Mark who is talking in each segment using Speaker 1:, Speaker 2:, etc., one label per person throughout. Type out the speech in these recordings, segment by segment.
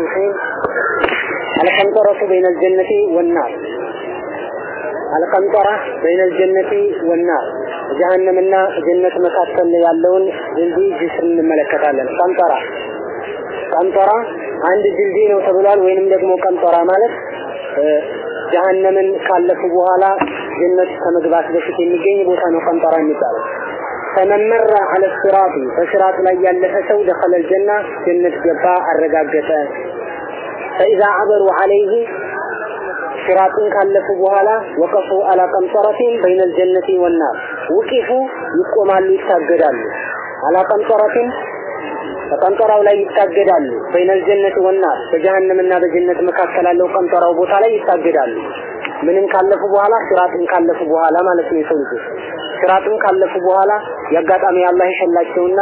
Speaker 1: الرحيم القنطرة بين الجنة والنار القنطرة بين الجنة والنار ጀሃነምና ጀነት መካከል ያለውን ድልድይ ጅስር እንመለከታለን። ቀንጠራ ቀንጠራ አንድ ድልድይ ነው ተብሏል። ወይንም ደግሞ ቀንጠራ ማለት ጀሃነምን ካለፉ በኋላ ጀነት ከመግባት በፊት የሚገኝ ቦታ ነው ቀንጠራ የሚባለው። ፈመመረ አለ ሲራጢ በሲራጥ ላይ ያለፈ ሰው ደኸለ ጀና ጀነት ገባ አረጋገጠ። ፈኢዛ አበሩ አለይህ ሲራጥን ካለፉ በኋላ ወቀፉ አላ ቀንጠረቲን በይነል ጀነቲ ወናር ውቂፉ ይቆማሉ፣ ይታገዳሉ። አላ ቀንጠረቲን በቀንጠራው ላይ ይታገዳሉ። በይነል ጀነቲ ወናር በጀሃነምና በጀነት መካከል ያለው ቀንጠራው ቦታ ላይ ይታገዳሉ። ምንም ካለፉ በኋላ ሲራጥን ካለፉ በኋላ ማለት ነው። የሰው ልጆች ሲራጥን ካለፉ በኋላ የአጋጣሚ አላህ የሸላቸውና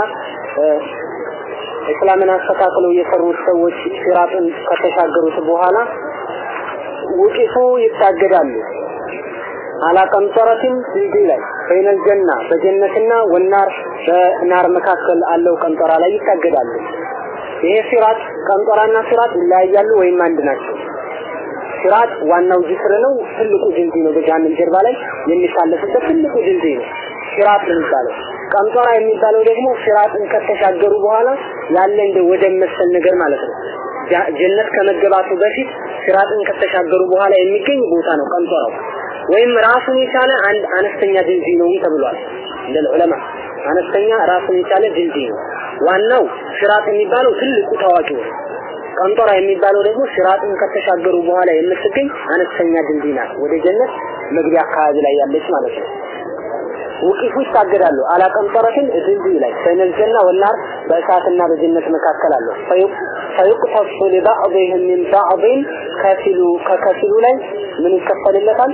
Speaker 1: እስላምን አስተካክለው የሰሩት ሰዎች ሲራጥን ከተሻገሩት በኋላ ውቂፉ ይታገዳሉ። አላ ቀንጠረቲን ድልድይ ላይ በይነል ጀና በጀነትና ወናር በናር መካከል አለው ቀንጠራ ላይ ይታገዳሉ። ይሄ ሲራጥ ቀንጠራና ሲራጥ ይለያያሉ ወይም አንድ ናቸው? ሲራጥ ዋናው ጅስር ነው፣ ትልቁ ድልድይ ነው። በጀሃነም ጀርባ ላይ የሚታለፍበት ትልቁ ድልድይ ነው ሲራጥ የሚባለው። ቀንጠራ የሚባለው ደግሞ ሲራጥን ከተሻገሩ በኋላ ያለ እንደ ወደ መሰል ነገር ማለት ነው። ጀነት ከመገባቱ በፊት ሲራጥን ከተሻገሩ በኋላ የሚገኝ ቦታ ነው ቀንጠራው። ወይም ራሱን የቻለ አንድ አነስተኛ ድልድይ ነው ተብሏል። እንደ ዑለማ አነስተኛ ራሱን የቻለ ድልድይ ነው። ዋናው ሲራጥ የሚባለው ትልቁ ታዋቂው ነው። ቀንጠራ የሚባለው ደግሞ ሲራጥን ከተሻገሩ በኋላ የምትገኝ አነስተኛ ድልድይ ናት። ወደ ጀነት መግቢያ አካባቢ ላይ ያለች ማለት ነው። ውቂፉ ይታገዳሉ። አላ ቀንጠረትን ድልድይ ላይ በይነል ጀና ወናር በእሳትና በጀነት መካከል አለው። ፈዩቅተሱ ሊባዕድህም ሚን ባዕድን ከፊሉ ከከፊሉ ላይ ምን ይከፈልለታል?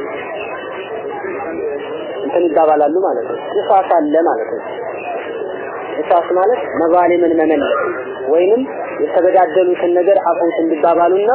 Speaker 1: እንትን ይባባላሉ ማለት ነው። ቅሳስ አለ ማለት ነው። ቅሳስ ማለት መዛሊምን መመለስ ወይንም የተበዳደሉትን ነገር አፉት እንዲባባሉና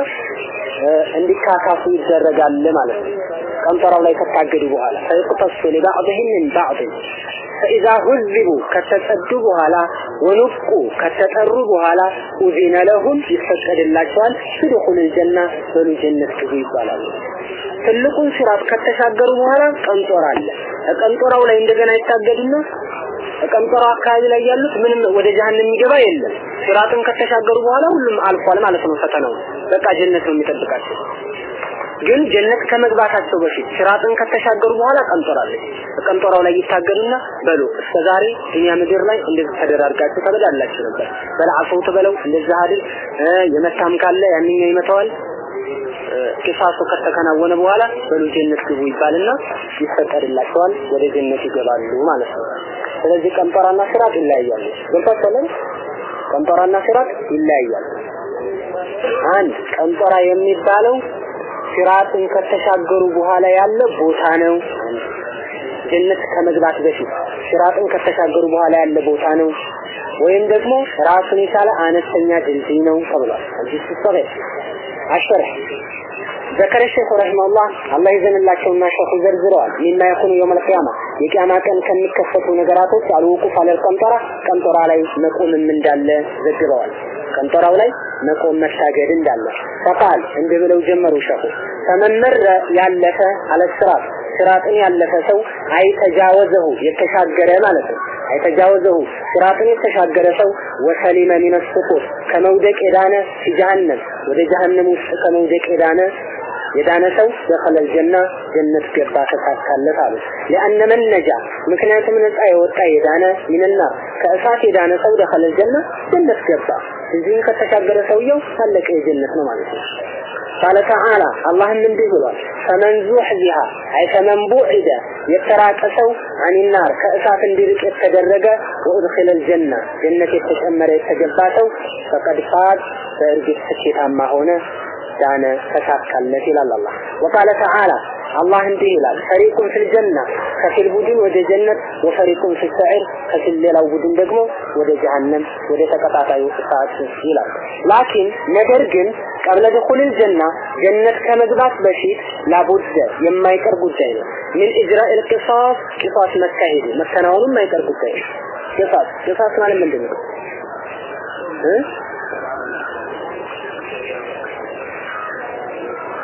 Speaker 1: እንዲካካሱ ይደረጋል ማለት ነው። ቀንጠራው ላይ ከታገዱ በኋላ ፈይቅተሱ ሊባዕድህም ሚን ባዕድን ፈኢዛ ሁዚቡ ከተጸዱ በኋላ ወኑቁ ከተጠሩ በኋላ ኡዚነ ለሁም ይፈቀድላቸዋል ትድኹል ጀና በሉ ጀነት ግቡ ይባላሉ። ትልቁን ሲራጥ ከተሻገሩ በኋላ ቀንጦራ አለ። ቀንጦራው ላይ እንደገና ይታገዱና ቀንጦራው አካባቢ ላይ ያሉት ምንም ወደ ጀሃነም የሚገባ የለም። ሲራጥን ከተሻገሩ በኋላ ሁሉም አልፏል ማለት ነው። ፈተናው በቃ ጀነት ነው የሚጠብቃቸው። ግን ጀነት ከመግባታቸው በፊት ሲራጥን ከተሻገሩ በኋላ ቀንጦራለች። ቀንጦራው ላይ ይታገሉና በሉ እስከዛሬ እኛ ምድር ላይ እንደዚህ ተደራርጋችሁ ተበዳላችሁ ነበር። በለዓፈው ትበለው እንደዚህ አይደል የመታም ካለ ያንኛው ይመታዋል። ቂሳሱ ከተከናወነ በኋላ በሉ ጀነት ግቡ ይባልና ይፈቀድላቸዋል፣ ወደ ጀነት ይገባሉ ማለት ነው። ስለዚህ ቀንጦራና ሲራጥ ይለያያሉ። ገብቷችኋል? ቀንጦራና ሲራጥ ይለያያሉ። አንድ ቀንጦራ የሚባለው ሲራጥን ከተሻገሩ በኋላ ያለ ቦታ ነው። ጀነት ከመግባት በፊት ሲራጥን ከተሻገሩ በኋላ ያለ ቦታ ነው። ወይም ደግሞ ራሱን የቻለ አነስተኛ ድልድይ ነው ተብሏል። እዚህ ሲሰገድ አሸርህ ذكر الشيخ رحمه الله الله ይዘንላቸውና ሸኹ ዘርዝረዋል ሚማ የኩኑ የውም القيامة የቂያማ ቀን ከሚከሰቱ ነገራቶች አልውቁፍ አለል ቀንጠራ ቀንጠራ ላይ መቆምም እንዳለ ዘግበዋል። ቀንጠራው ላይ መቆም መታገድ እንዳለ ፈቃል እንዲህ ብለው ጀመሩ ሸኹ ተመመረ ያለፈ አለስራት ስራጥን ያለፈ ሰው አይተጃወዘሁ የተሻገረ ማለት ነው። አይተጃወዘሁ ስራጥን የተሻገረ ሰው ወሰሊመ ሚነ ሱቁር ከመውደቅ የዳነ ጀሃነም ወደ ጀሃነም ውስጥ ከመውደቅ የዳነ የዳነ ሰው ደኸለል ጀና ጀነት ገባ ተሳካለት አሉ። ለአነ መን ነጃ ምክንያቱም ነፃ የወጣ የዳነ ሚንና ከእሳት የዳነ ሰው ደኸለል ጀና ጀነት ገባ። እዚህም ከተሻገረ ሰውየው ታለቀ የጀነት ነው ማለት ነው። ቃለ ተዓላ አላህም እንዲህ ብሏል፣ ፈመን ዙሕዚሃ አይ ፈመን ቡዒደ የተራቀ ሰው አኒናር ከእሳት እንዲርቅ የተደረገ ወኡድኺለል ጀና ጀነት የተጨመረ የተገባ ሰው ፈቀድ ፋዝ በእርግጥ ስኬታማ ሆነ ዳነ ተሳካለት ይላል አላህ። ወቃለ ተዓላ አላህ እንዲህ ይላል ፈሪቁን ፊል ጀና ከፊል ቡድን ወደ ጀነት ወፈሪቁን ፊል ሰዒር ከፊል ሌላው ቡድን ደግሞ ወደ ጀሃነም ወደ ተቀጣጣዩ እሳት ይላል። ላኪን ነገር ግን ቀብለ ድኹልል ጀና ጀነት ከመግባት በፊት ላቡደ የማይቀር ጉዳይ ነው። ምን ኢጅራኢል ቂሳስ ቂሳስ መካሄዱ መከናወኑ የማይቀር ጉዳይ ነው። ቂሳስ ቂሳስ ማለት ምንድን ነው?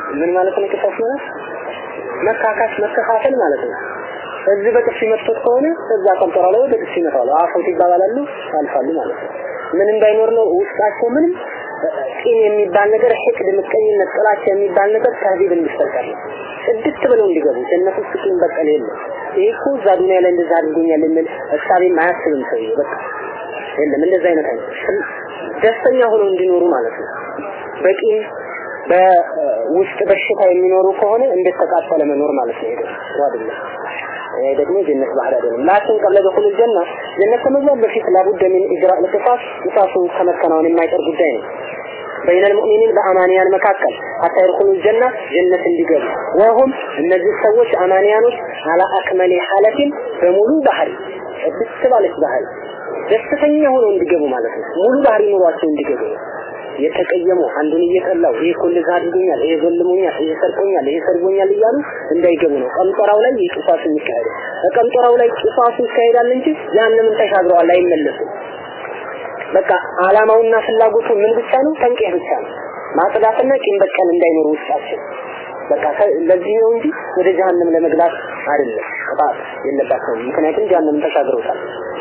Speaker 1: ምን ማለት ነው ቂሳስ ማለት መካካስ መከፋፈል ማለት ነው እዚህ በጥፊ መጥቶት ከሆነ እዛ ቀንጠራ ላይ በጥፊ ይመታሉ አፈውት ይባባላሉ ያልፋሉ ማለት ነው ምን እንዳይኖር ነው ውስጣቸው ምንም ቂም የሚባል ነገር ሕቅድ ምቀኝነት ጥላቻ የሚባል ነገር ተህዲብ እንዲፈጠር ነው ስድስት ብለው እንዲገቡ ጀነት ውስጥ ቂም በቀል የለም ይሄ እኮ እዛ ዱንያ ላይ እንደዛ አድርጎኛል የሚል እሳቤም አያስብም ሰውዬው በቃ የለም እንደዛ አይነት አይነት ደስተኛ ሆነው እንዲኖሩ ማለት ነው በቂም በውስጥ በሽታ የሚኖሩ ከሆነ እንደተቃጠለ መኖር ማለት ነው ይሄ አይደለም ይሄ ደግሞ ጀነት ባህር አይደለም ላኪን ቀብለ ደኹል ጀና ጀነት ከመግባት በፊት ላቡደ ሚን ኢጅራ ለቅሳስ ቅሳሱ ከመከናወን የማይቀር ጉዳይ ነው በይነ المؤمنين በአማንያን መካከል አታ ይርኩሉ ጀና ጀነት እንዲገቡ ወሁም እነዚህ ሰዎች አማንያኖች አላ አክመሊ ሐለቲን በሙሉ ባህሪ ደስ ባለች ባህሪ ደስተኛ ሆነው እንዲገቡ ማለት ነው ሙሉ ባህሪ ኑሯቸው እንዲገቡ የተቀየሙ አንዱን እየጠላው ይሄ እኮ እንደዛ አድርጎኛል ይሄ ዘልሞኛል ይሄ ሰርቆኛል ይሄ ሰርጎኛል እያሉ እንዳይገቡ ነው ቀምጠራው ላይ ቂሳሱ የሚካሄደው ቀምጠራው ላይ ቂሳሱ ይካሄዳል እንጂ ያንንም ተሻግረዋል አይመለሱም በቃ አላማውና ፍላጎቱ ምን ብቻ ነው ተንቄህ ብቻ ነው ማጽዳትና ቂም በቀል እንዳይኖር ውስጣቸው በቃ ለዚህ ነው እንጂ ወደ ጀሃነም ለመግባት አይደለም ቅጣት የለባቸውም ምክንያቱም ጀሃነምን ተሻግረውታል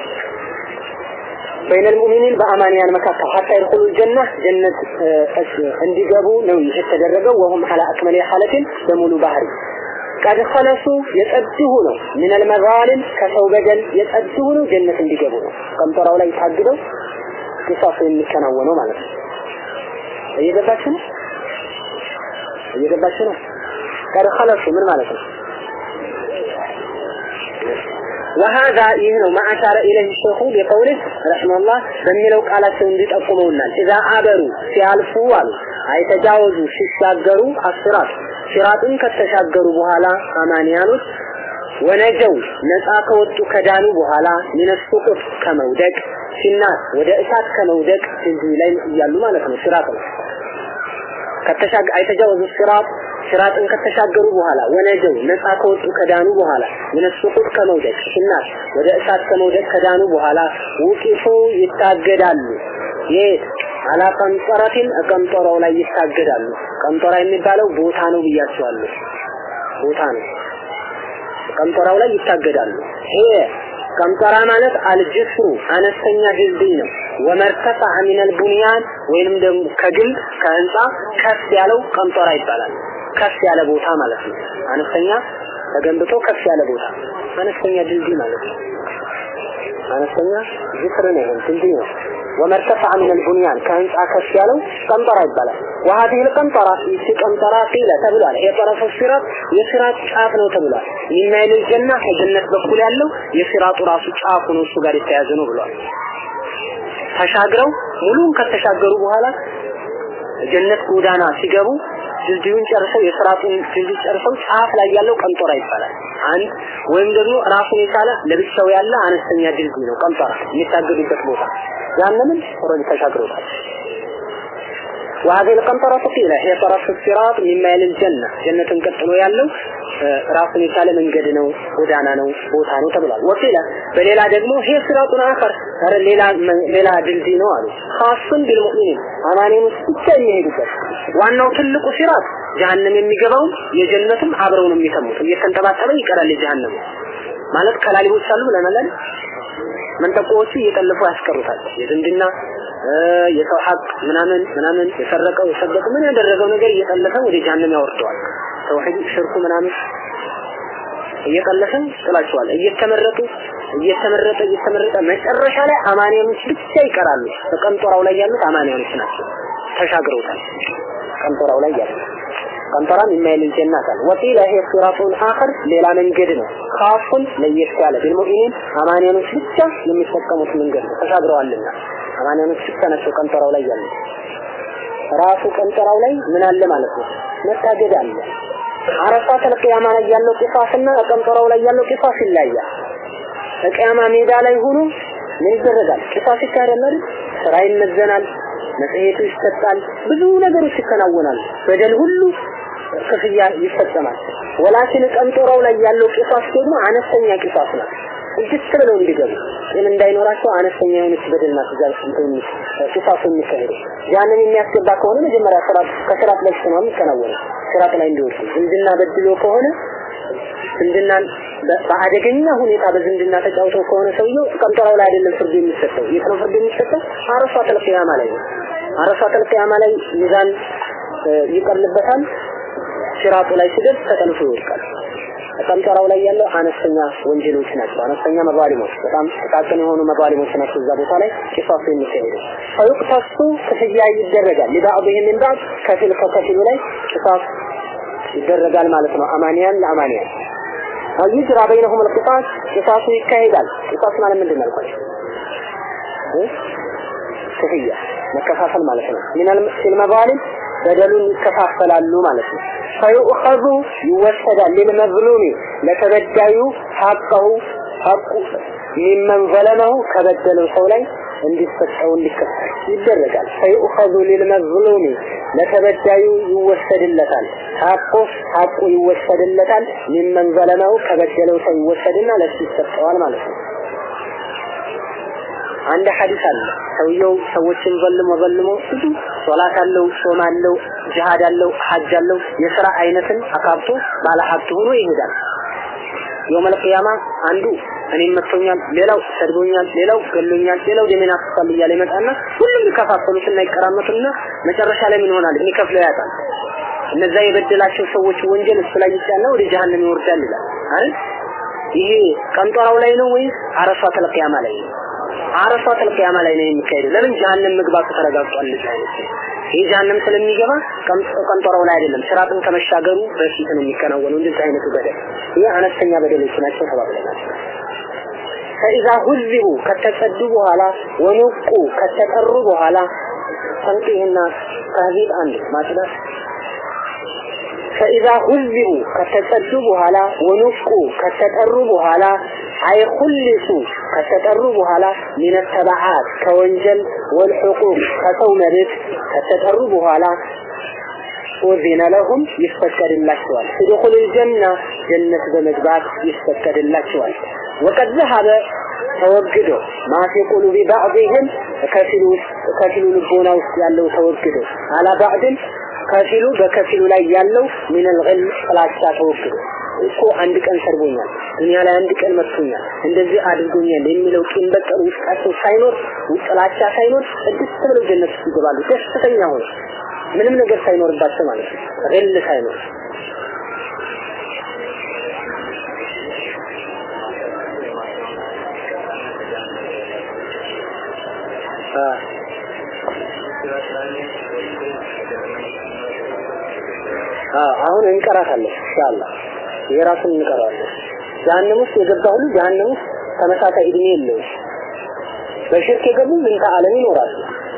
Speaker 1: በይነ المؤمنين በአማንያን መካከል حتى يدخلوا الجنة ጀነት እንዲገቡ ነው የተደረገው وهم على أكمل حالة በሙሉ ባህሪ ቀድ ኸለሱ የጸድሁ ነው ምን المظالم ከሰው በደል የጸድሁ ነው ጀነት እንዲገቡ ነው ቀምጠራው ላይ ታግደው ቅሳሱ የሚከናወነው ማለት ነው እየገባችሁ ነው እየገባችሁ ነው ቀድ ኸለሱ ምን ማለት ነው وهذا ይህ ነው ما أشار إليه الشيخ بقوله رحمه الله በሚለው ቃላቸው እንዲጠቁመውናል إذا አበሩ ሲያልፉ አሉ አይተጃወዙ ሲሻገሩ አስራት ሲራጥን ከተሻገሩ በኋላ አማንያኖች ወነጀው ነፃ ከወጡ ከዳኑ በኋላ ሚነሱቁት ከመውደቅ ሲናት ወደ እሳት ከመውደቅ እዚህ ላይ እያሉ ማለት ነው ሲራጥ ነው ከተሻገ አይተጃወዙ ሲራጥ ሲራጥን ከተሻገሩ በኋላ ወነጀው ነፃ ከወጡ ከዳኑ በኋላ ሚነሱቁት ከመውደቅ ሲናት ወደ እሳት ከመውደቅ ከዳኑ በኋላ ውቂፉ ይታገዳሉ የት አላ ቀንጠረቲን ቀንጠራው ላይ ይታገዳሉ ቀንጠራ የሚባለው ቦታ ነው ብያቸዋለሁ ቦታ ነው ቀንጠራው ላይ ይታገዳሉ ይሄ ቀንጠራ ማለት አልጅስሩ አነስተኛ ድልድይ ነው ወመርተፋ ሚን አልቡንያን ወይንም ደግሞ ከግንብ ከህንፃ ከፍ ያለው ቀንጠራ ይባላል ከፍ ያለ ቦታ ማለት ነው አነስተኛ ተገንብቶ ከፍ ያለ ቦታ አነስተኛ ድልድይ ማለት ነው አነስተኛ ጅስር ነው ይሄን ድልድይ ነው ومرتفع من البنيان كهنፃ ከፍ ያለው ቀንጠራ ይባላል وهذه القنطرة ይቺ ቀንጠራ ቂለ ተብሏል የጠረፉ ሲራጥ የሲራጥ ጫፍ ነው ተብሏል ሚናይል ጀና ከጀነት በኩል ያለው የሲራጡ ራሱ ጫፉ ነው እሱ ጋር የተያዘ ነው ብሏል ተሻግረው ሙሉን ከተሻገሩ በኋላ ጀነት ጎዳና ሲገቡ ድልድዩን ጨርሰው የስራጡን ድልድይ ጨርሰው ጫፍ ላይ ያለው ቀንጦራ ይባላል። አንድ ወይም ደግሞ ራሱን የቻለ ለብቻው ያለ አነስተኛ ድልድይ ነው ቀንጦራ የሚታገዱበት ቦታ። ያንንም ኦልሬዲ ተሻግረውታል። وهذه القنطرة قيل هي طرف الصراط مما يلي الجنة جنة ቀጥሎ ያለው ራሱን የቻለ መንገድ ነው ጎዳና ነው ቦታ ነው ተብሏል ወቂለ በሌላ ደግሞ ይሄ ሲራጡን አኸር ኧረ ሌላ ሌላ ድልድይ ነው አሉ ኻሱን ቢልሙእሚኒን አማኔኖች ብቻ የሚሄዱበት ዋናው ትልቁ ሲራጥ ጀሃነም የሚገባው የጀነትም አብረው ነው የሚተሙት እየተንጠባጠበ ይቀራል የጀሃነም ማለት ከላሊቦች አሉ ብለናል መንጠቆዎቹ እየጠለፉ ያስቀሩታል የዝምድና የሰው ሀቅ ምናምን ምናምን የሰረቀው የሰደቀው ምን ያደረገው ነገር እየጠለፈ ወደ ጀሃነም ያወርደዋል ተውሂድ ሽርኩ ምናምን እየጠለፈ ጥላቸዋል እየተመረጡ እየተመረጠ እየተመረጠ መጨረሻ ላይ አማንያኖች ብቻ ይቀራሉ በቀንጦራው ላይ ያሉት አማንያኖች ናቸው ተሻግረውታል ቀንጦራው ላይ ያሉት ቀንጠራም የማይል ጀናት አለ ወቂለ ይሄ ሲራጡን አኸር ሌላ መንገድ ነው ካፉን ለየት ያለ ቢልሙእሚኒን አማንያኖች ብቻ የሚጠቀሙት መንገድ ነው ተሻግረዋልና አማንያኖች ብቻ ናቸው ቀንጠራው ላይ ያሉት ራሱ ቀንጠራው ላይ ምን አለ ማለት ነው መታገድ አለ አረፋት ለቂያማ ላይ ያለው ቂሳስና ቀንጠራው ላይ ያለው ቂሳስ ይለያያል በቂያማ ሜዳ ላይ ሆኖ ምን ይደረጋል ቂሳስ ይካሄዳል አይደል ስራ ይመዘናል መጽሔቱ ይሰጣል ብዙ ነገሮች ይከናወናሉ በደል ሁሉ ክፍያ ይፈጸማል ወላኪን ቀንጦራው ላይ ያለው ቂሳስ ደግሞ አነስተኛ ቂሳስ ነው እጅት ብለው እንዲገቡ ጤና እንዳይኖራቸው አነስተኛ የሆነች በደል ናት እዛ ቂሳሱ የሚካሄደው ያንን የሚያስገባ ከሆነ መጀመሪያ ስራት ከስራት በፊት ነው የሚከናወነው ስራት ላይ እንዲወጡ ዝምድና በድሎ ከሆነ ዝምድናን በአደገኛ ሁኔታ በዝምድና ተጫውተው ከሆነ ሰውየው ቀንጠራው ላይ አይደለም ፍርድ የሚሰጠው የት ነው ፍርድ የሚሰጠው አረፋ ተልቂያማ ላይ ነው አረፋ ተልቂያማ ላይ ሚዛን ይቀርልበታል ሲራጡ ላይ ሲደርስ ተጠልፎ ይወድቃል ቀንጠራው ላይ ያለው አነስተኛ ወንጀሎች ናቸው አነስተኛ መባሊሞች በጣም ጥቃቅን የሆኑ መባሊሞች ናቸው እዛ ቦታ ላይ ቂሳሱ የሚካሄደው ፈዩቅተሱ ክፍያ ይደረጋል ሊባዕድህም ምን ባዕድ ከፊል ከከፊሉ ላይ ቂሳስ ይደረጋል ማለት ነው አማንያን ለአማንያን ይጅራ በይነሁም القصاص ቂሳሱ ይካሄዳል ቂሳስ ማለት ምንድን ነው አልኳችሁ ክፍያ መከፋፈል ማለት ነው ሚነል መዛሊም በደሉን ይከፋፈላሉ ማለት ነው ፈዩእኸዙ ይወሰዳል ሊልመዝሉሚ ለተበዳዩ ሐቀሁ ሐቁ ሚመን ዘለመሁ ከበደለው ሰው ላይ እንዲሰጠው እንዲከፈል ይደረጋል ፈዩእኸዙ ሊልመዝሉሚ ለተበዳዩ ይወሰድለታል ሐቁ ሐቁ ይወሰድለታል ሚመን ዘለመሁ ከበደለው ሰው ይወሰድና ለሱ ይሰጠዋል ማለት ነው አንድ ሐዲስ አለ ሰውየው ሰዎችን ዘልሞ ዘልሞ ብዙ ሶላት አለው ጾም አለው ጂሃድ አለው ሐጅ አለው የሥራ አይነትን አካብቶ ባለ ሀብት ሆኖ ይሄዳል የውመል ቂያማ አንዱ እኔም መጥቶኛል ሌላው ሰድቦኛል ሌላው ገሎኛል ሌላው ደሜን አፍሷል እያለ ይመጣና ሁሉም ይከፋፈሉትና ይቀራመቱና መጨረሻ ላይ ምን ይሆናል የሚከፍለው ያጣል እነዛ የበደላቸው ሰዎች ወንጀል እሱ ላይ ይጫና ወደ ጀሃነም ይወርዳል ይላል አይደል ይሄ ቀንጦራው ላይ ነው ወይስ አረፋ ተልቂያማ ላይ ነው አረፋ ተልቂያማ ላይ ነው የሚካሄደው ለምን ጀሃነም መግባቱ ተረጋግጧል ይህ ጀሃነም ስለሚገባ ቀንጦራው ላይ አይደለም ስራጥን ከመሻገሩ በፊት ነው የሚከናወነው እንደዚህ አይነቱ በደል ይህ አነስተኛ በደሎች ናቸው ተባብለናል ፈኢዛ ሁዚቡ ከተጸዱ በኋላ ወኑቁ ከተጠሩ በኋላ ተንቂህና ተህዚብ አንድ ማጽዳት ፈኢዛ ሁዚቡ ከተጸዱ በኋላ ወኑቁ ከተጠሩ በኋላ አይ ሁልሱ ከተጠሩ በኋላ ሚነ ተባዓት ከወንጀል ወልሑቁቅ ከሰው መብት ከተጠሩ በኋላ ኡዚነ ለሁም ይፈቀድላቸዋል ادخل الجنة ጀነት በመግባት ይፈቀድላቸዋል ወቀድ ذهب ተወግዶ ማፊ ቁሉቢ ባዕድህም ከፊሉ ከፊሉ ልቦና ውስጥ ያለው ተወግዶ አላ ባዕድን ከፊሉ በከፊሉ ላይ ያለው ሚነል ገል ጥላቻ ተወግዶ እኮ አንድ ቀን ሰርቦኛል ዱንያ ላይ አንድ ቀን መጥቶኛል እንደዚህ አድርጎኛል የሚለው ቂም በቀል ውስጣቸው ሳይኖር ጥላቻ ሳይኖር ቅድስት ብለው ጀነት ውስጥ ይገባሉ ደስተኛ ሆነ ምንም ነገር ሳይኖርባቸው ማለት ነው ገል ሳይኖር አሁን እንቀራታለን ኢንሻአላህ የራሱን እንቀራለን ጀሃነም ውስጥ የገባ ሁሉ ጀሃነም ውስጥ ተመሳሳይ እድሜ የለውም በሽርክ የገቡ ምንተ ዓለም ይኖራሉ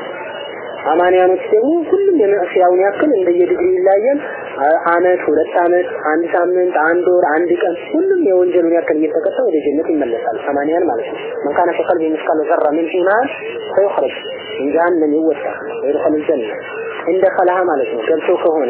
Speaker 1: አማንያኖች ደግሞ ሁሉም የመዕሲያውን ያክል እንደየዲግሪ ይለያያል አመት ሁለት አመት አንድ ሳምንት አንድ ወር አንድ ቀን ሁሉም የወንጀሉን ያክል እየተቀጣ ወደ ጀነት ይመለሳል ሰማንያን ማለት ነው من كان في قلبه مثقال ذره من ايمان فيخرج من جهنم يوسع ويدخل الجنه عند خلها ማለት ነው ገብቶ ከሆነ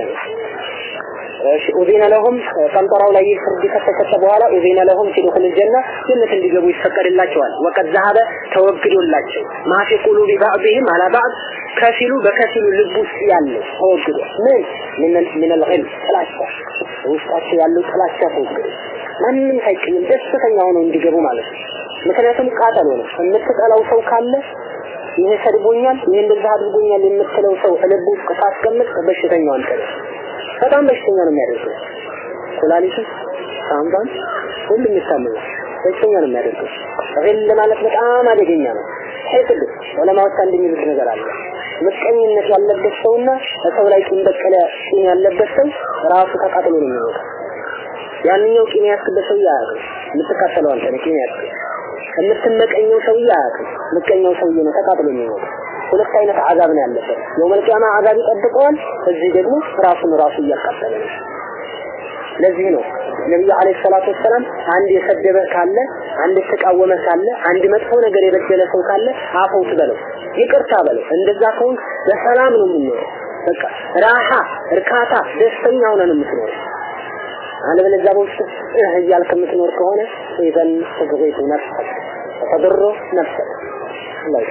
Speaker 1: እሺ ኡዚነ ለሁም ቀንጠራው ላይ ፍርድ ከተሰጠ በኋላ ኡዚነ ለሁም ሲዱኹል ጀነ ጀነት እንዲገቡ ይፈቀድላቸዋል ወቀድ ዛሀበ ተወግዶላቸው ማፊ ቁሉቢ ባዕድህም አላ ባዕድ ከፊሉ በከፊሉ ልብ ውስጥ ያለው ተወግዶ ምን ምን ምን الغل ጥላቻ ውስጣቸው ያለው ጥላቻ ተወግዶ ማንም ሳይቀየም ደስተኛ ሆነው እንዲገቡ ማለት ነው ምክንያቱም ቃጠሎ ነው የምትጠላው ሰው ካለ ይሄ ሰድቦኛል ይሄ እንደዛ አድርጎኛል የምትለው ሰው ልብ ውስጥ ካስቀምጥ በሽተኛው አንተ ነህ በጣም በሽተኛ ነው የሚያደርገው ኩላሊትን ሳምባን ሁሉም ይታመማል በሽተኛ ነው የሚያደርገው ሪል ማለት በጣም አደገኛ ነው ሄትል ዑለማዎች አንድ የሚሉት ነገር አለ ምቀኝነት ያለበት ሰውና በሰው ላይ ቂም በቀለ ቂም ያለበት ሰው ራሱ ተቃጥሎ ነው የሚሞተው ያንኛው ቂም ያስክበት ሰው ያያውቅ የምትቃጠለው አንተ ነህ ቂም ያስክ የምትመቀኘው ሰው ያያውቅ ምቀኛው ሰውዬ ነው ተቃጥሎ የሚሞተው ሁለት አይነት አዛብ ነው ያለበት የውመል ቂያማ አዛብ ይጠብቀዋል እዚህ ደግሞ ራሱን ራሱ እያቃጠለ ነው ለዚህ ነው ነብዩ አለይሂ ሰላቱ ወሰላም አንድ የሰደበ ካለ አንድ የተቃወመ ካለ አንድ መጥፎ ነገር የበደለ ሰው ካለ አፈውት በለው ይቅርታ በለው እንደዛ ከሆን በሰላም ነው የምንኖረው በቃ ራሃ እርካታ ደስተኛ ሆነን የምትኖረው አለበለዚያ በውስጥ እህ እያልክ የምትኖር ከሆነ ኢዘን ትግሪቱ ነፍሰክ ተድሮ ነፍሰክ ላይ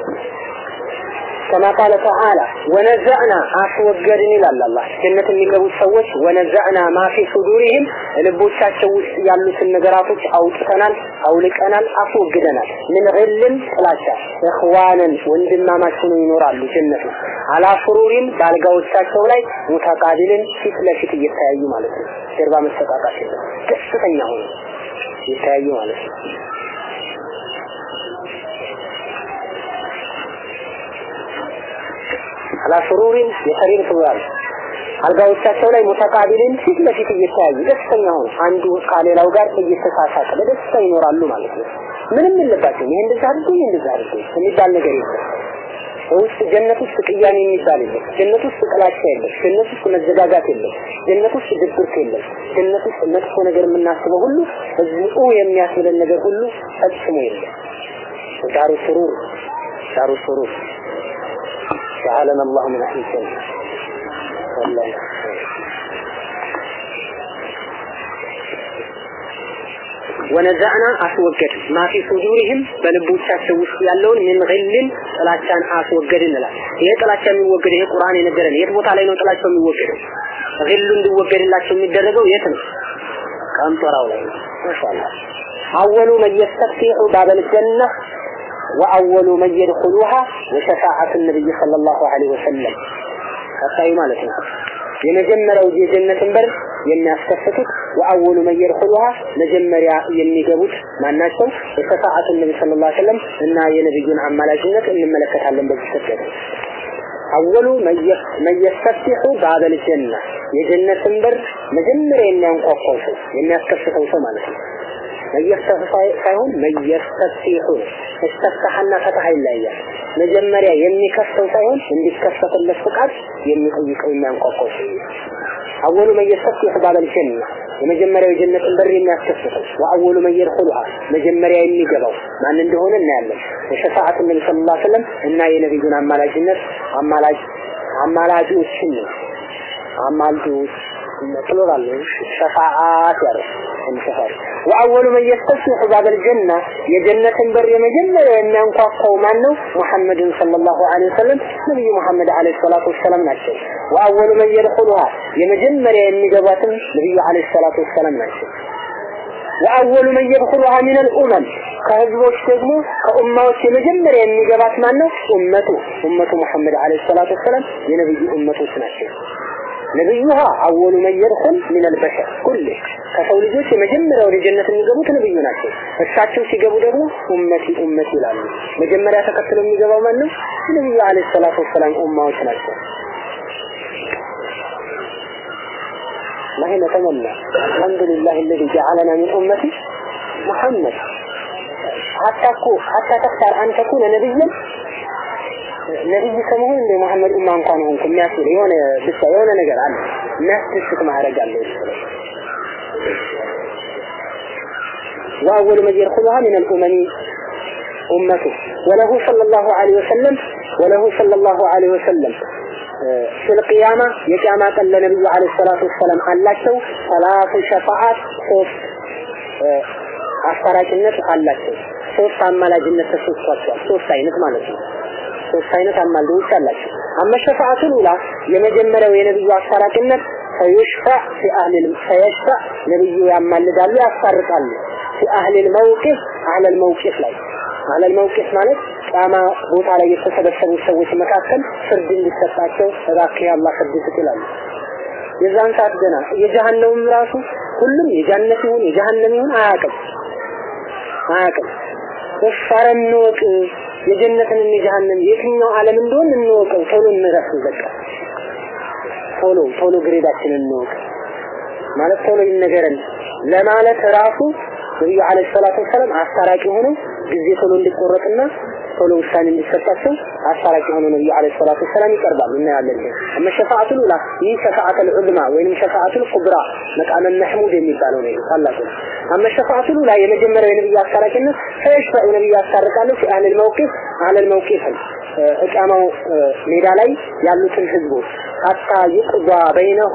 Speaker 1: كما قال تعالى ونزعنا አስወገድን ይላል አላህ ጀነት የሚገቡት ሰዎች ወነዘዕና ማ ፊ ሱዱሪህም ልቦቻቸው ውስጥ ያሉትን ነገራቶች አውጥተናል አውልቀናል አስወግደናል ምን ግልን ጥላቻ እኽዋንን ወንድማማች ሆነው ይኖራሉ ጀነት ውስጥ አላ ሱሩሪን በአልጋዎቻቸው ላይ ሙተቃቢልን ፊት ለፊት እየተያዩ ማለት ነው ጀርባ መሰቃቃት የለም ደስተኛ ሆነ እየተያዩ ማለት ነው አላ ሱሩሪን የሰሪር ሱራል አልጋዎቻቸው ላይ ሙተቃቢልን ፊት ለፊት እየተያዩ ደስተኛ ሆነ አንዱ ከሌላው ጋር እየተሳሳቀ በደስታ ይኖራሉ ማለት ነው ምንም የለባቸውም ይሄ እንደዛ አድርጎ ይሄ እንደዛ አድርጎ የሚባል ነገር የለም ውስጥ ጀነት ውስጥ ቅያሜ የሚባል የለም ጀነት ውስጥ ጥላቻ የለም ጀነት ውስጥ መዘጋጋት የለም ጀነት ውስጥ ድብርት የለም ጀነት ውስጥ መጥፎ ነገር የምናስበው ሁሉ እዚሁ የሚያስብለን ነገር ሁሉ ፈጽሞ የለም ዳሩ ሱሩር ዳሩ ሱሩር جعلنا الله من أهل الجنة والله ወነዛዕና አስወገድ ማፊ ሱዱሪህም በልቦቻቸው ውስጥ ያለውን ምን ግልን ጥላቻን አስወገድ እንላል። ይሄ ጥላቻ የሚወገድ ይሄ ቁርአን የነገረን የት ቦታ ላይ ነው ጥላቻው የሚወገደው? ግሉ እንዲወገድላቸው የሚደረገው የት ነው? ቀንጦራው ላይ ነው። ማሻአላህ አወሉ መን የስተፍቲሑ ባበል ጀነ ወአወሉ መን የድኹሉሃ ወሸፋዓቱ ነቢይ ሰለላሁ ዐለይሂ ወሰለም ቀጣዩ ማለት ነው። የመጀመሪያው የጀነትን በር የሚያስከፍቱት ወአወሉ መን የድኹሉሃ መጀመሪያ የሚገቡት ማናቸው? የሸፋዓቱ ነቢ ሰለላሁ ዐለይሂ ወሰለም እና የነብዩን አማላጅነት እንመለከታለን በዚህ ስብከት። አወሉ መን የስተፍቲሑ ባበል ጀነ የጀነትን በር መጀመሪያ የሚያንኳኳው ሰው የሚያስከፍተው ሰው ማለት ነው። መየፍተህ ሳይሆን መየስተፍቲሑ እስተፍታህና ፈትሐ ይለያያል። መጀመሪያ የሚከፍተው ሳይሆን እንዲከፈትለት ፍቃድ የሚጠይቀው የሚያንኳኳው ሰው አወሉ መየስተፍቲሑ ባበል ጀነ የመጀመሪያው የጀነትን በር የሚያስከፍተው ወአወሉ መን የድኹሉሃ መጀመሪያ የሚገባው ማን እንደሆነ እናያለን። የሸፋዓቱ ነቢ ሰለላሁ ዐለይሂ ወሰለም እና የነቢዩን አማላጅነት አማላጅ አማላጆችን ነው አማልጆች ፕሉራል ሸፋዓት ያረ ሸፋዓት ወአወሉ መን የስተፍቲሑ ባበል ጀነ የጀነትን በር የመጀመሪያ የሚያንኳኳው ማን ነው? ሙሐመድን ሰለላሁ ዐለይሂ ወሰለም ነብዩ ሙሐመድ ዐለይሂ ሰላቱ ወሰላም ናቸው። ወአወሉ መን የድኹሉሃ የመጀመሪያ የሚገባትም ነብዩ ዐለይሂ ሰላቱ ወሰላም ናቸው። ወአወሉ መን የድኹሉሃ ሚነል ኡመም ከህዝቦች ደግሞ ከኡማዎች የመጀመሪያ የሚገባት ማን ነው? ኡመቱ ኡመቱ ሙሐመድ ዐለይሂ ሰላቱ ወሰላም የነብዩ ኡመቶች ናቸው። ነብዩሃ አወሉ መን የድኹል ሚነል በሸር ኩል ከሰው ልጆች የመጀመሪያ ወደ ጀነት የሚገቡት ነብዩ ናቸው። እሳቸው ሲገቡ ደግሞ ኡመቲ ኡመቲ ይላሉ። መጀመሪያ ተከትሎ የሚገባው ማን ነው? ነብዩ አለይሂ ሰላቱ ወሰላም ኡማዎች ናቸው። ما نتمنى الحمد لله الذي جعلنا من أمة محمد حتى حتى تختار أن تكون نبيا ነብይ ከመሆን እንደ መሐመድ ኡማ እንኳን ሆንኩ የሚያስብል የሆነ ብቻ የሆነ ነገር አለ የሚያስደስት ማድረግ አለ وأول من يدخلها من الأمم أمته وله صلى الله عليه وسلم وله صلى الله عليه وسلم في القيامة يقام قال النبي عليه الصلاة والسلام አላቸው ثلاث شفاعات ሶስት አስታራቂነት አላቸው ሶስት አማላጅነት ተሰጥቷቸዋል ሶስት አይነት ማለት ነው ሶስት አይነት አማልዶች አላቸው አመ ሸፋዓቱል ኡላ የመጀመሪያው የነብዩ አስታራቂነት ፈይሽፋዕ ፊ አህሊል ፈይሽፋዕ ነብዩ ያማልዳሉ ያስታርቃሉ ፊ አህሊል መውቂፍ አህለል መውቂፍ ላይ አህለል መውቂፍ ማለት ቂያማ ቦታ ላይ የተሰበሰቡ ሰዎች መካከል ፍርድ እንዲሰጣቸው እባክህ የአላህ ፍርድ ስጥ ይላሉ የዛን ሰዓት ገና የጀሃነምም ራሱ ሁሉም የጃነት ይሁን የጀሃነም ይሁን አያውቅም አያውቅም እፈረ እንወቅ የጀነትን የጀሃነም የትኛው ዓለም እንደሆን እንወቀው ቶሎ እንረፍ በቃ ቶሎ ቶሎ ግሬዳችንን እንወቅ ማለት ቶሎ ይነገረን ለማለት ራሱ ነብዩ አለይሂ ሰላቱ ወሰለም አስታራቂ ሆነው ጊዜ ቶሎ እንዲቆረጥና ቶሎ ውሳኔ እንዲሰጣቸው አስታራቂ ሆነው ነብዩ አለይሂ ሰላቱ ወሰለም ይቀርባሉ እናያለን አመ ሸፋዓቱል ኡላ ይህ ሸፋዓቱል ዑዝማ ወይንም ሸፋዓቱል ኩብራ መቃመ መህሙድ የሚባለው ነው ታላቁ አመ ሸፋዓቱል ኡላ የመጀመሪያው የነብዩ አስታራቂነት ፈይሽፈዑ ነብዩ ያስታርቃሉ ፊ አህለል መውቂፍ አህለል መውቂፍ እቃማው ሜዳ ላይ ያሉትን ህዝቦች ሐታ ይቅዷ በይነሁም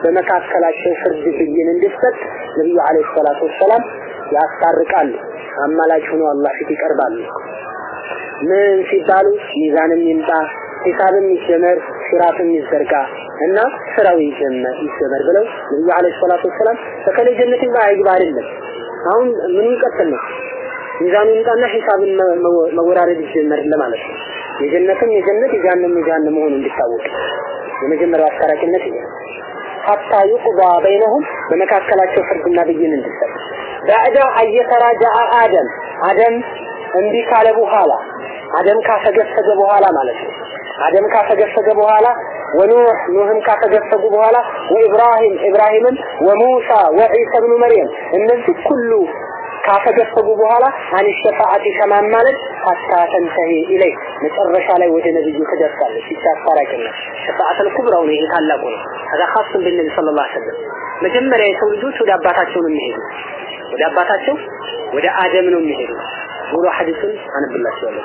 Speaker 1: በመካከላቸው ፍርድ ብይን እንዲሰጥ ነብዩ አለይሂ ሰላቱ ወሰላም ያስታርቃሉ። አማላጅ ሆነው አላህ ፊት ይቀርባሉ። ምን ሲባሉ ሚዛንም ይምጣ፣ ሂሳብም ይጀመር፣ ሲራትም ይዘርጋ እና ስራው ይጀመር ይጀመር ብለው ነብዩ አለይሂ ሰላቱ ወሰላም በከለ ጀነት ይግባ አይግባ አይደለም። አሁን ምን ይቀጥል ነው ሚዛኑ ይምጣና ሂሳብን መወራረድ ይጀመር ለማለት ነው። የጀነትም የጀነት የጀሃነም የጀሃነም መሆኑ እንዲታወቅ የመጀመሪያው አስታራቂነት ይሄ ሐታ ይቁዳ በይነሁም በመካከላቸው ፍርድና ብይን እንዲሰጥ ባዕዳ አየተራጃአ አደም አደም እምቢ ካለ በኋላ አደም ካፈገፈገ በኋላ ማለት ነው አደም ካፈገፈገ በኋላ ወኑህ ኑህም ካፈገፈጉ በኋላ ወኢብራሂም ኢብራሂምን ወሙሳ ወዒሳ ብኑ መርየም እነዚህ ሁሉ ካፈገፈጉ በኋላ አን ሸፋዓት ከማን ማለት ሐታ ተንተሂ ኢለይ መጨረሻ ላይ ወደ ነብዩ ትደርሳለች ይቺ አስታራቂነት ሸፋዓተል ኩብራው ነው ይሄ ታላቁ ነው هذا خاص بالنبي صلى الله عليه وسلم መጀመሪያ የሰው ልጆች ወደ አባታቸው ነው የሚሄዱ ወደ አባታቸው ወደ አደም ነው የሚሄዱ ሙሉ ሐዲሱን አነብላችኋለሁ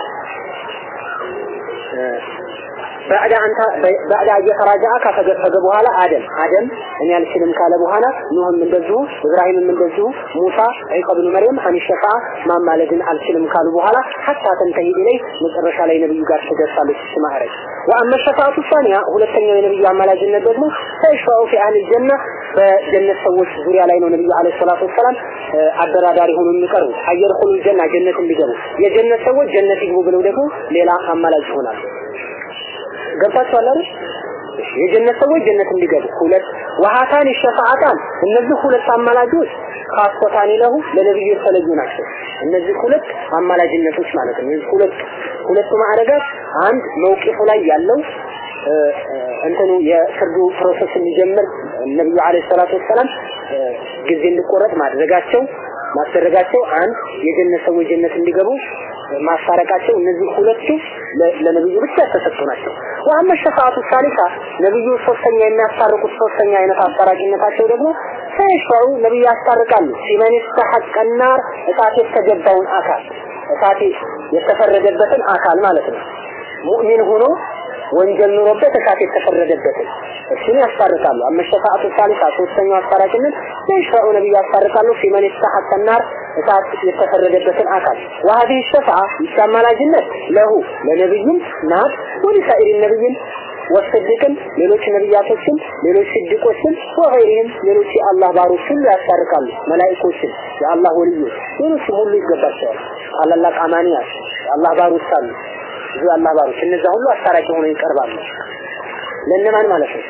Speaker 1: بعد أن بعد أن يتراجع كفجفج በኋላ አደም አደም እኔ አልችልም ካለ በኋላ ኑህም እንደዚሁ ኢብራሂምም እንደዚሁ ሙሳ ዒሳ ብኑ መርየም አን ሸፋ ማማለድን አልችልም ካሉ በኋላ ሐታ ተንተሂ ኢለይ መጨረሻ ላይ ነብዩ ጋር ትደርሳለች እሱ ማዕረግ ወአመ ሸፋዓቱ ሳኒያ ሁለተኛው የነብዩ አማላጅነት ደግሞ ተሽፋኡ ፊ አህል ጀና በጀነት ሰዎች ዙሪያ ላይ ነው ነብዩ አለይሂ ሰላቱ ወሰላም አደራዳሪ ሆኖ የሚቀርቡ አየድኹሉ ጀና ጀነት እንዲገቡ የጀነት ሰዎች ጀነት ይግቡ ብለው ደግሞ ሌላ አማላጅ ይሆናሉ ገብታችኋል አይደል የጀነት ሰዎች ጀነት እንዲገቡ ሁለት ወሃታን ሸፋዓታን እነዚህ ሁለት አማላጆች ካስቆታኒ ለሁ ለነብዩ የተለዩ ናቸው እነዚህ ሁለት አማላጅነቶች ማለት ነው እነዚህ ሁለት ሁለቱ ማዕረጋት አንድ መውቂፉ ላይ ያለው እንትኑ የፍርዱ ፕሮሰስ እንዲጀምር ነብዩ አለይሂ ሰላቱ ወሰላም ጊዜ እንዲቆረጥ ማድረጋቸው ማስደረጋቸው አንድ የጀነት ሰዎች ጀነት እንዲገቡ ማስታረቃቸው እነዚህ ሁለቱ ለነብዩ ብቻ የተሰጡ ናቸው። ወአመ ሸፋዓቱ ሳሊሳ ነብዩ ሶስተኛ የሚያስታርቁት ሶስተኛ አይነት አስታራቂነታቸው ደግሞ ሰይፈው ነብዩ ያስታርቃሉ ሲመን ይስተሐቅ النار እሳት የተገባውን አካል እሳት የተፈረደበትን አካል ማለት ነው ሙእሚን ሆኖ ወንጀል ኑሮበት እሳት የተፈረደበትን እሱን ያስታርቃሉ። አመ ሸፋዓቱ ሳሊሳ ሶስተኛው አስታራቂነት ለይሽፈዑ ነብዩ ያስታርቃሉ ፊመን ይስተሐቅ النار እሳት የተፈረደበትን አካል وهذه الشفاعة ይሻማላጅነት ለሁ ለነብዩም ናት ወሊሳኢር ነብይን ወሰድቅን ሌሎች ነብያቶችን ሌሎች ስድቆችን ወገይሪህም ሌሎች የአላህ ባሮች ሁሉ ያስታርቃሉ መላእክቶችን የአላህ ወልዮች ሌሎችም ሁሉ ይገባቸዋል ታላላቅ አማንያት የአላህ ባሮች አሉ ብዙ የአላህ ባሮች እነዛ ሁሉ አስታራቂ ሆነው ይቀርባሉ ለእነማን ማለት ነው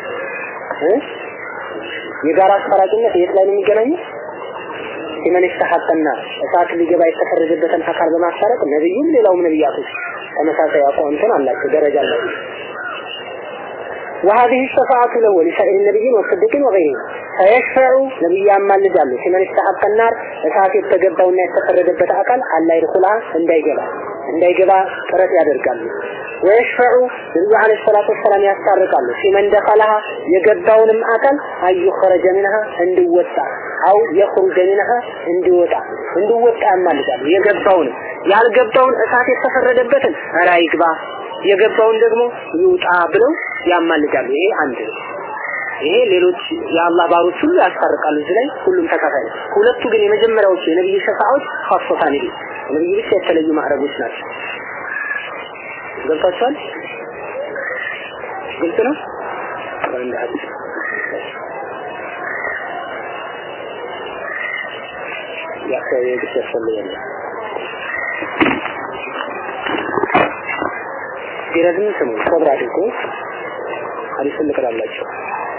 Speaker 1: የጋራ አስታራቂነት የት ላይ ነው የሚገናኘው ሲመን ይስተሐቀና እሳት ሊገባ የተፈረደበትን አካል በማስታረቅ ነብዩም ሌላውም ነብያቶች ተመሳሳይ አቋምትን አላቸው ደረጃ አላቸው وهذه الشفاعة له ولسائر النبيين والصديقين وغيرهم فيشفع نبي ያማልዳሉ ሲመን ይስተሐቀ النار እሳት የተገባውና የተፈረደበት አካል አላ ይድኹላ እንዳይገባ እንዳይገባ ጥረት ያደርጋሉ ወይሽፈዑ ነብዩ አለይሂ ሰላቱ ወሰላም ያስታርቃሉ ሲመን ደኸለሃ የገባውንም አካል አዩ ኸረጀ ሚንሃ እንዲወጣ አው የኽሩጀ ሚንሃ እንዲወጣ እንዲወጣ ያማልዳሉ የገባውንም ያልገባውን እሳት የተፈረደበትን ኧረ ይግባ የገባውን ደግሞ ይውጣ ብለው ያማልዳሉ ይሄ አንድ ነው ይሄ ሌሎች የአላህ ባሮች ሁሉ ያስታርቃሉ እዚህ ላይ ሁሉም ተካፋይ ነው ሁለቱ ግን የመጀመሪያዎቹ የነብዩ ሸፋዓዎች ኻሶታን ይሄ ነብዩ ብቻ የተለዩ ማዕረጎች ናቸው ገብታችኋል ግልጽ ነው እንደ ሐዲስ የአካባቢ ግጭት ያስፈልጋል ሲረዝም ስሙ ሰብር አድርጎ ሐዲሱን ልቅራላችሁ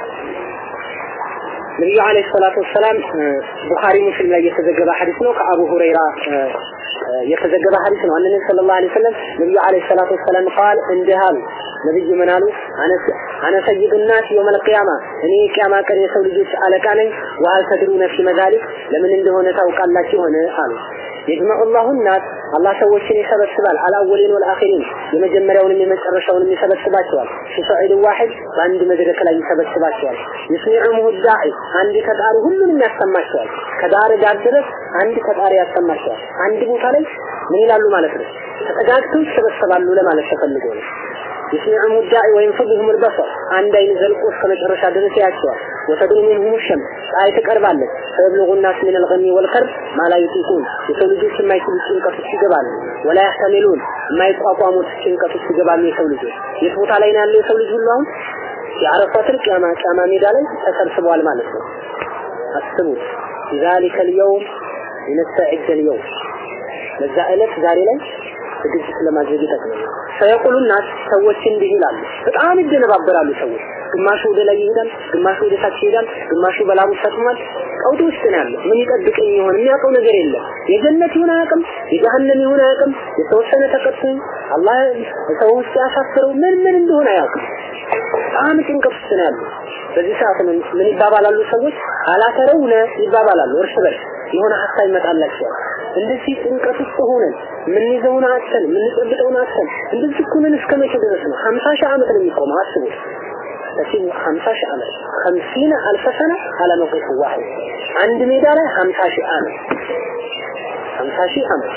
Speaker 1: ነብዩ አለይሂ ሰላቱ ወሰላም ቡኻሪ ሙስሊም ላይ የተዘገበ ሐዲስ ነው ከአቡ ሁረይራ የተዘገበ ሐዲስ ነው አንነ ሰለላሁ ዐለይሂ ወሰለም ነብዩ አለይሂ ሰላቱ ወሰላም ቃል እንዲህ አሉ ነብዩ ምን አሉ አነ ሰይዱ ናስ የውም አልቂያማ እኔ ቂያማ ቀን የሰው ልጆች አለቃ ነኝ ወሀል ተድሩነ ፊ መዛሊክ ለምን እንደሆነ ታውቃላችሁ ሆነ አሉ የጅመዑ ላሁ ናስ አላህ ሰዎችን ይሰበስባል አልአወሊን ወልአኺሪን የመጀመሪያውንም የመጨረሻውንም ይሰበስባቸዋል ፊሰዒድ ዋሂድ በአንድ መድረክ ላይ ይሰበስባቸዋል ይስሚዑሁ ዳዒ አንድ ከጣሪ ሁሉንም ያሰማቸዋል ከዳር ዳር ድረስ አንድ ከጣሪ ያሰማቸዋል አንድ ቦታ ላይ ምን ይላሉ ማለት ነው ተጠጋግተው ይሰበሰባሉ ለማለት ተፈልጎ ነው ይስሚዑሁ ዳዒ ወይንፈድሁም البصر አንድ አይን ዘልቆ እስከ መጨረሻ ድረስ ያያቸዋል ወተድኑ ሚንሁም ሸምስ ፀሐይ ትቀርባለች ፈየብሉጉ ናስ ሚን አልገሚ ወልከርብ ማ ላ ዩጢቁን የሰው ልጆች የማይችሉት ጭንቀት ውስጥ ይገባሉ ወላ ያህተሚሉን የማይቋቋሙት ጭንቀት ውስጥ ይገባሉ የሰው ልጆች የት ቦታ ላይ ነው ያለው የሰው ልጅ ሁሉ አሁን የአረፋ ትልቅ ቂያማ ሜዳ ላይ ተሰብስበዋል ማለት ነው አስቡት ذلك اليوم نستعد اليوم ለዛ ዕለት ዛሬ ላይ ዝግጅት ለማድረግ ይጠቅማል ፈየቁሉ ናስ ሰዎች እንዲህ ይላሉ በጣም ይደነባበራሉ ሰዎች ግማሹ ወደ ላይ ይሄዳል ግማሹ ወደ ታች ይሄዳል ግማሹ በላቡ ሰጥሟል ቀውጥ ውስጥ ነው ያለው ምን ይጠብቀኝ ይሆን የሚያውቀው ነገር የለም የጀነት ይሁን አያውቅም የጀሃነም ይሁን አያውቅም የተወሰነ ተቀጥቶ አላህ ሰው ውስጥ ያሳፍረው ምን ምን እንደሆነ አያውቅም በጣም ጭንቀት ውስጥ ነው ያለው በዚህ ሰዓት ምን ይባባላሉ ሰዎች አላተረውነ ይባባላሉ እርስ በርስ የሆነ ሀሳብ ይመጣላቸዋል እንደዚህ ጭንቀት ውስጥ ሆነን የምንይዘውን አጥተን የምንጨብጠውን አጥተን እንደዚህ እኮ ነን እስከ መቼ ድረስ ነው ሀምሳ ሺህ ዓመት ነው የሚቆመው አስቡት ለዚህ ሀምሳ ሺህ ዓመት ሀምሲነ አልፈ ሰነ አለ መቁፍ ዋሂድ አንድ ሜዳ ላይ ሀምሳ ሺህ ዓመት ሀምሳ ሺህ ዓመት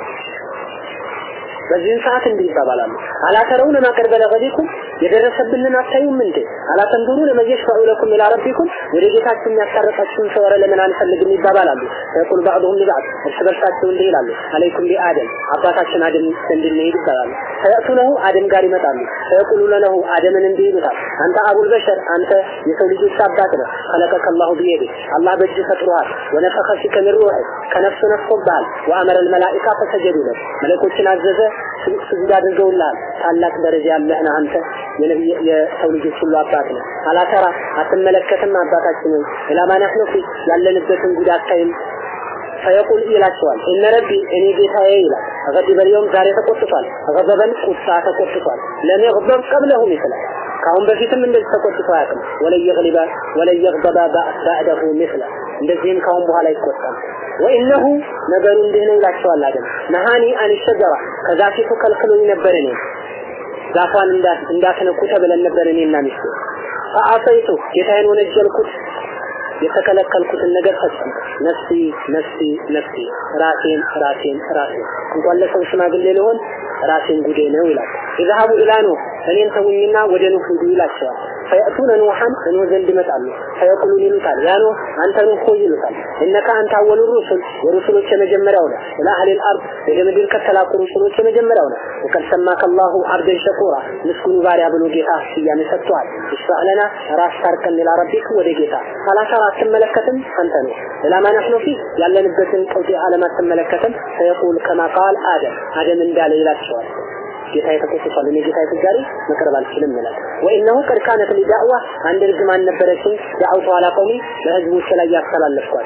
Speaker 1: በዚህን ሰዓት እንዲህ ይባባላሉ አላተረውን ማቀርበ ለገዲኩም የደረሰብንን አታዩም እንዴ አላተንዱሩ ለመየሽፈዑ ለኩም ኢላ ረቢኩም ወደ ጌታችሁ የሚያስታርቃችሁን ሰው ኧረ ለምን አንፈልግም ይባባላሉ ፈየቁል ባዕዱሁም ሊባዕድ እርስ በርሳቸው እንዲህ ይላሉ አለይኩም ቢአደም አባታችን አደም እንድንሄድ ይባላሉ ፈየእቱነሁ አደም ጋር ይመጣሉ ፈየቁሉ ለነሁ አደምን እንዲህ ይሉታል አንተ አቡል በሸር አንተ የሰው ልጆች አባት ነህ خلقك الله بيده الله በእጅ ፈጥሮሃል ወነፈኸ ፊከ ሚን ሩህ ከነፍሱ ነፍሶብሃል ወአመረ الملائكة فسجدوا لك መለኮችን አዘዘ ስጁድ አድርገውልሃል ታላቅ ደረጃ ያለህ ነህ አንተ የነብይ የሰው ልጆች ሁሉ አባት ነው አላተራ አትመለከትም አባታችንን ኢላማ ነህኑ ፊ ያለንበትን ጉድ አታይም ፈየቁል ይላቸዋል እነ ረቢ እኔ ጌታዬ ይላል ገዲበ ልየውም ዛሬ ተቆጥቷል ገበበን ቁጣ ተቆጥቷል ለም የግበብ ቀብለሁም ይስላል ከአሁን በፊትም እንደዚህ ተቆጥቶ አያውቅም ወለን የግሊበ ወለን የግበበ ባዕደሁ ምስለ እንደዚህም ካሁን በኋላ ይቆጣል ወኢነሁ ነገሩ እንዲህ ነው ይላቸዋል አደም ነሃኒ አን ሸጀራ ከዛፊቱ ከልክሎኝ ነበር እኔ ዛፏን እንዳትነኩ ተብለን ነበር እኔና ሚስቴ ፈአሰይቱ ጌታዬን ወነጀልኩት የተከለከልኩትን ነገር ፈጽም ነፍሲ ነፍሲ ነፍሲ ራሴን ራሴን ራሴን እንኳን ለሰው ሽማግሌ ሊሆን ራሴን ጉዴ ነው ይላል ይዛሃቡ ኢላ ኑህ እኔን ተውኝና ወደ ኑህ ሂዱ ይላቸዋል ፈየእቱነ ኑሐን እኖህ ዘንድ ይመጣሉ ፈየቁሉን ይሉታል ያ ኑህ አንተ ኑህ ሆይ ይሉታል እነካ አንተ አወሉ ሩሱል የሩሱሎች የመጀመሪያው ነህ ኢላ አህሊል አርድ ወደ ምድር ከተላኩ ሩሱሎች የመጀመሪያው ነህ ወቀድ ሰማከ አላሁ አብደን ሸኩራ ምስጉኑ ባሪያ ብሎ ጌታ ስያሜ ሰጥቷል ይስፋዕ ለና ራስ ታርቀን ኢላ ረቢክ ወደ ጌታ አላተራ አትመለከትም አንተ ነው ለማ ነህኑ ፊ ያለንበትን ቀውጢ ዓለም አትመለከትም ፈየቁል ከማ ቃል አደም አደም እንዳለ ይላቸዋል ጌታ የተቆጥቷል እኔ ጌታ የተጋሪ መቅረብ አልችልም ይላል ወኢነሁ ቀድ ካነት ሊዳዕዋ አንድ ርግማን ነበረችኝ ዳዕውቱ አላ ቀውሚ ለህዝቦች ላይ ያስተላለፍኳል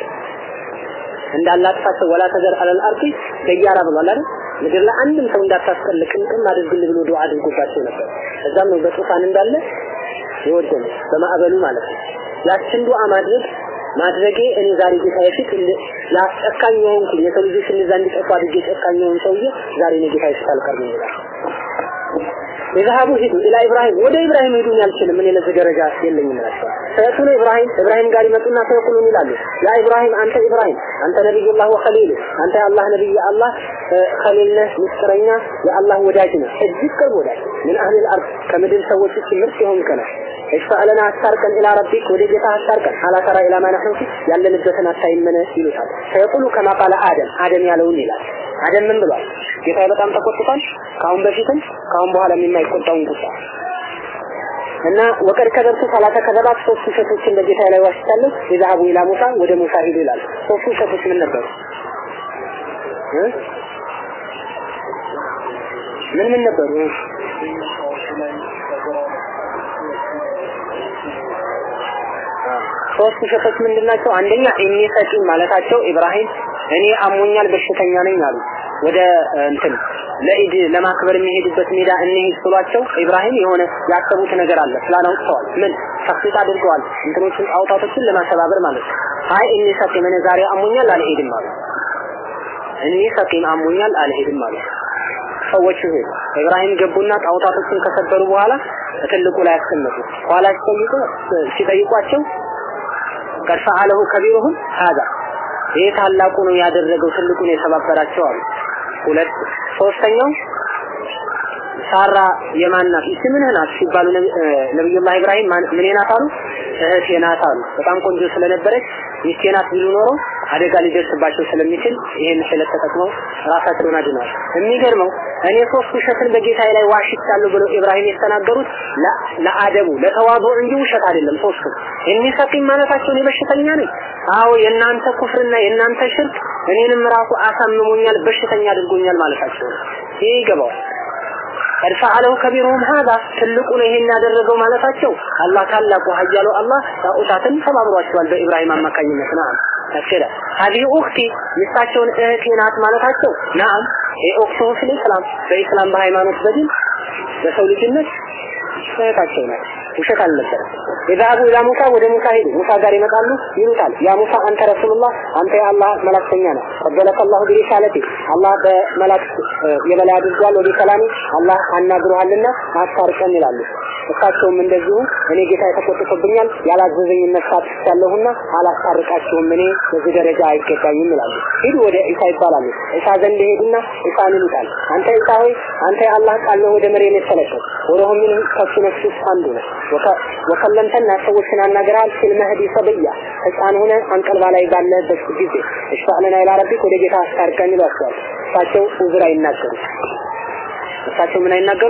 Speaker 1: እንዳላጥፋቸው ወላ ተዘር አለል አርዲ ደያራ ብሏል አይደል ምድር ላይ አንድም ሰው እንዳታስቀልቅ ቅም አድርግልህ ብሎ ዱዓ አድርጎባቸው ነበር እዛም ነው በጡፋን እንዳለ የወደነ በማዕበሉ ማለት ነው ያችን ዱዓ ማድረግ ማድረጌ እኔ ዛሬ ጌታ ፊት ያስጨካኝ የሆንኩ የሰው ልጆች እንደዛ እንዲጠፉ አድርጌ ጨካኝ የሆን ሰውዬ ዛሬ እኔ ጌታ ፊት አልቀርብም ይላል ይዛሃቡ ሂዱ ኢላ ኢብራሂም ወደ ኢብራሂም ሂዱን ያልችልም እኔ ለዚህ ደረጃ የለኝም እላቸዋል ፈየቱነ ኢብራሂም ኢብራሂም ጋር ይመጡና ፈየቁሉን ይላሉ ያ ኢብራሂም አንተ ኢብራሂም አንተ ነቢዩላህ ወኸሊሉ አንተ የአላህ ነቢይ የአላህ ኸሊል ነህ ምስጢረኛ የአላህ ወዳጅ ነህ እጅግ ቅርብ ወዳጅ ምን አህሊል አርድ ከምድር ሰዎች ውስጥ ምርጥ የሆንክ ነህ اشفع لنا አስታርቀን ኢላ ረቢክ ወደ ጌታ አስታርቀን አላ ተራ ኢላ ማ ነህኑ ፊ ያለንበትን አታይመነ ይሉታል ፈየቁሉ ከማ ቃለ አደም አደም ያለውን ይላል አደም ምን ብሏል ጌታ በጣም ተቆጥቷል ካሁን በፊትም ካሁን በኋላ የማይቆጣውን ቁጣ እና ወቀድ ከደርሱ ሰላተ ከዘባት ሶስት ውሸቶችን በጌታ ላይ ዋሽቻለሁ የዛሀቡ ኢላ ሙሳ ወደ ሙሳ ሂዱ ይላል ሶስቱ ውሸቶች ምን ነበሩ ምን ምን ነበሩ ሶስት ውሸቶች ምንድናቸው አንደኛ እኔ ሰቂም ማለታቸው ኢብራሂም እኔ አሞኛል በሽተኛ ነኝ አሉ ወደ እንትን ለኢድ ለማክበር የሚሄዱበት ሜዳ እንሂድ ብሏቸው ኢብራሂም የሆነ ያሰቡት ነገር አለ ፕላን አውጥተዋል ምን ተፍሲት አድርገዋል እንትኖችን ጣውታቶችን ለማሰባበር ማለት ነው አይ እኔ ሰቂም እኔ ዛሬ አሞኛል አልሄድም አሉ እኔ ሰቂም አሞኛል አልሄድም አሉ ሰዎቹ ሄዱ ኢብራሂም ገቡና ጣውታቶችን ከሰበሩ በኋላ ትልቁ ላይ ያስቀመጡ ኋላ ሲጠይቁ ሲጠይቋቸው ቀድ ፈዓለሁ ከቢሩሁም ሀዛ ይህ ታላቁ ነው ያደረገው ትልቁ ነው የሰባበራቸው አሉ ሁለት ሶስተኛው ሳራ የማን ናት ስምህ ናት ሲባሉ ነብዩላህ ኢብራሂም ምን ናት አሉ እህቴ ናት አሉ። በጣም ቆንጆ ስለነበረች ሚስቴ ናት ቢሉ ኖሮ አደጋ ሊደርስባቸው ስለሚችል ይሄን ስለት ተጠቅመው ራሳቸውን አድነዋል። የሚገርመው እኔ ሶስት ውሸትን በጌታዬ ላይ ዋሽቻለሁ ብለው ኢብራሂም የተናገሩት ለአደቡ ለተዋዱ እንጂ ውሸት አይደለም። ሶስቱ እኒ ሰቂም ማለታቸውን የበሽተኛ ነኝ። አዎ የእናንተ ኩፍርና የእናንተ ሽርክ እኔንም ራሱ አሳምሞኛል፣ በሽተኛ አድርጎኛል ማለታቸው ነው። ይህ ይገባዋል። ቀድ ፈዐለሁ ከቢሩሁም ሀዛ ትልቁ ነው ይሄን ያደረገው ማለታቸው አላህ ታላቁ ኃያሉ አላህ ጣዖታትን ተባብሯቸዋል በኢብራሂም አማካኝነት ናም ተከለ هذه اختي ሚስታቸውን እህቴ ናት ማለታቸው ናም የኡክቱ ፊል ኢስላም በኢስላም በሃይማኖት በዲን በሰው ልጅነት እህታቸው ናት ውሸት አልነበረም የዛቡ ኢላ ሙሳ ወደ ሙሳ ሄዱ ሙሳ ጋር ይመጣሉ ይሉታል ያ ሙሳ አንተ ረሱሉላህ አንተ የአላህ መላክተኛ ነህ ቀበለከ አላሁ ቢሪሳለቲ አላህ በመላክ የበላይ አድርጓል ወደ ሰላሚ አላህ አናግሮሃልና አስታርቀን ይላሉ እሳቸውም እንደዚሁ እኔ ጌታ የተቆጥቶብኛል ያላዘዘኝ መስራት ያለሁና አላስታርቃችሁም እኔ በዚህ ደረጃ አይገባኝም ይላሉ ሂዱ ወደ ኢሳ ይባላሉ ኢሳ ዘንድ ሄዱና ኢሳን ይሉታል አንተ ኢሳ ሆይ አንተ የአላህ ቃል ነው ወደ መሬት የተለቀቀ ወረሁም ምን ከሱ ነፍስ ውስጥ አንዱ ነው ወከለምተና ሰዎችን አናገራል ፊል መህዲ ሰብያ ህፃን ሆነ አንቀልባ ላይ ባለበት ጊዜ እሽፋዕለና ኢላ ረቢክ ወደ ጌታ አስታርቀን ይሏቸዋል እሳቸው ኡዝር አይናገሩ እሳቸው ምን አይናገሩ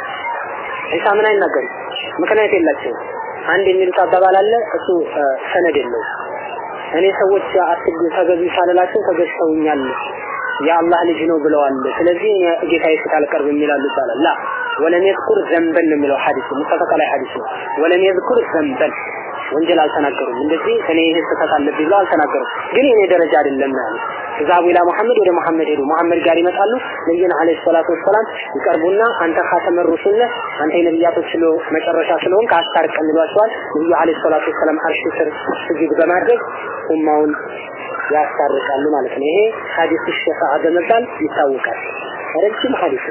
Speaker 1: ኢሳ ምን አይናገሩ ምክንያት የላቸውም አንድ የሚሉት አባባል አለ እሱ ሰነድ የለው እኔ ሰዎች አትግ ተገዙ ሳልላቸው ተገዝተውኛል የአላህ ልጅ ነው ብለዋል ስለዚህ ጌታዬ ፊት አልቀርብም ይላሉ ይባላል ላ ወለም የዝኩር ዘንበን ነው የሚለው ሐዲስ ሙተፈቅ ላይ ሐዲስ ነው ወለም የዝኩር ዘንበን ወንጀል አልተናገሩም እንደዚህ እኔ ይሄ ስህተት አለብኝ ብለው አልተናገሩም ግን የኔ ደረጃ አይደለም ነው ያሉት ዛቡ ኢላ መሐመድ ወደ መሐመድ ሄዱ መሐመድ ጋር ይመጣሉ ነብዩና አለይሂ ሰላቱ ወሰላም ይቀርቡና አንተ ኻተመ ሩሱል ነህ አንተ የነብያቶች ስለ መጨረሻ ስለሆንክ አስታርቀን ይሏቸዋል ነብዩ አለይሂ ሰላቱ ወሰላም አርሽ ስር ስጁድ በማድረግ ኡማውን ያስታርቃሉ ማለት ነው ይሄ ሐዲስ ሸፋዓ በመባል ይታወቃል ረጅም ሐዲስ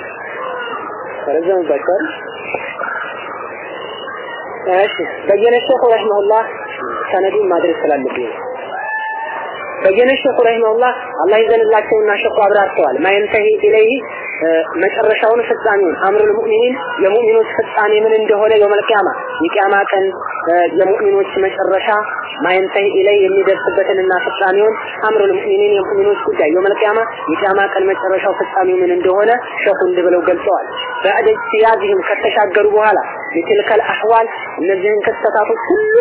Speaker 1: ረጅም በቀር እሺ በየነ ሸኹ ረሂመሁላህ ሰነዱን ማድረስ ስላለብኝ በየነ ሸኹ ረሂመሁላህ አላህ ይዘንላቸውና ሸኹ አብራርተዋል ማይንተሂ ኢለይሂ መጨረሻውን ፍጻሜውን አምሩል ሙእሚኒን የሙእሚኖች ፍጻሜ ምን እንደሆነ የውመል ቂያማ የቂያማ ቀን የሙእሚኖች መጨረሻ ማይንተሂ ኢለይ የሚደርስበትንና ፍጻሜውን አምሩል ሙእሚኒን የሙእሚኖች ጉዳይ የውመል ቂያማ የቂያማ ቀን መጨረሻው ፍጻሜው ምን እንደሆነ ሸኹ እንዲህ ብለው ገልጸዋል በዕደ ኢጅቲያዝህም ከተሻገሩ በኋላ የትልከል አህዋል እነዚህን ክስተታቶች ሁሉ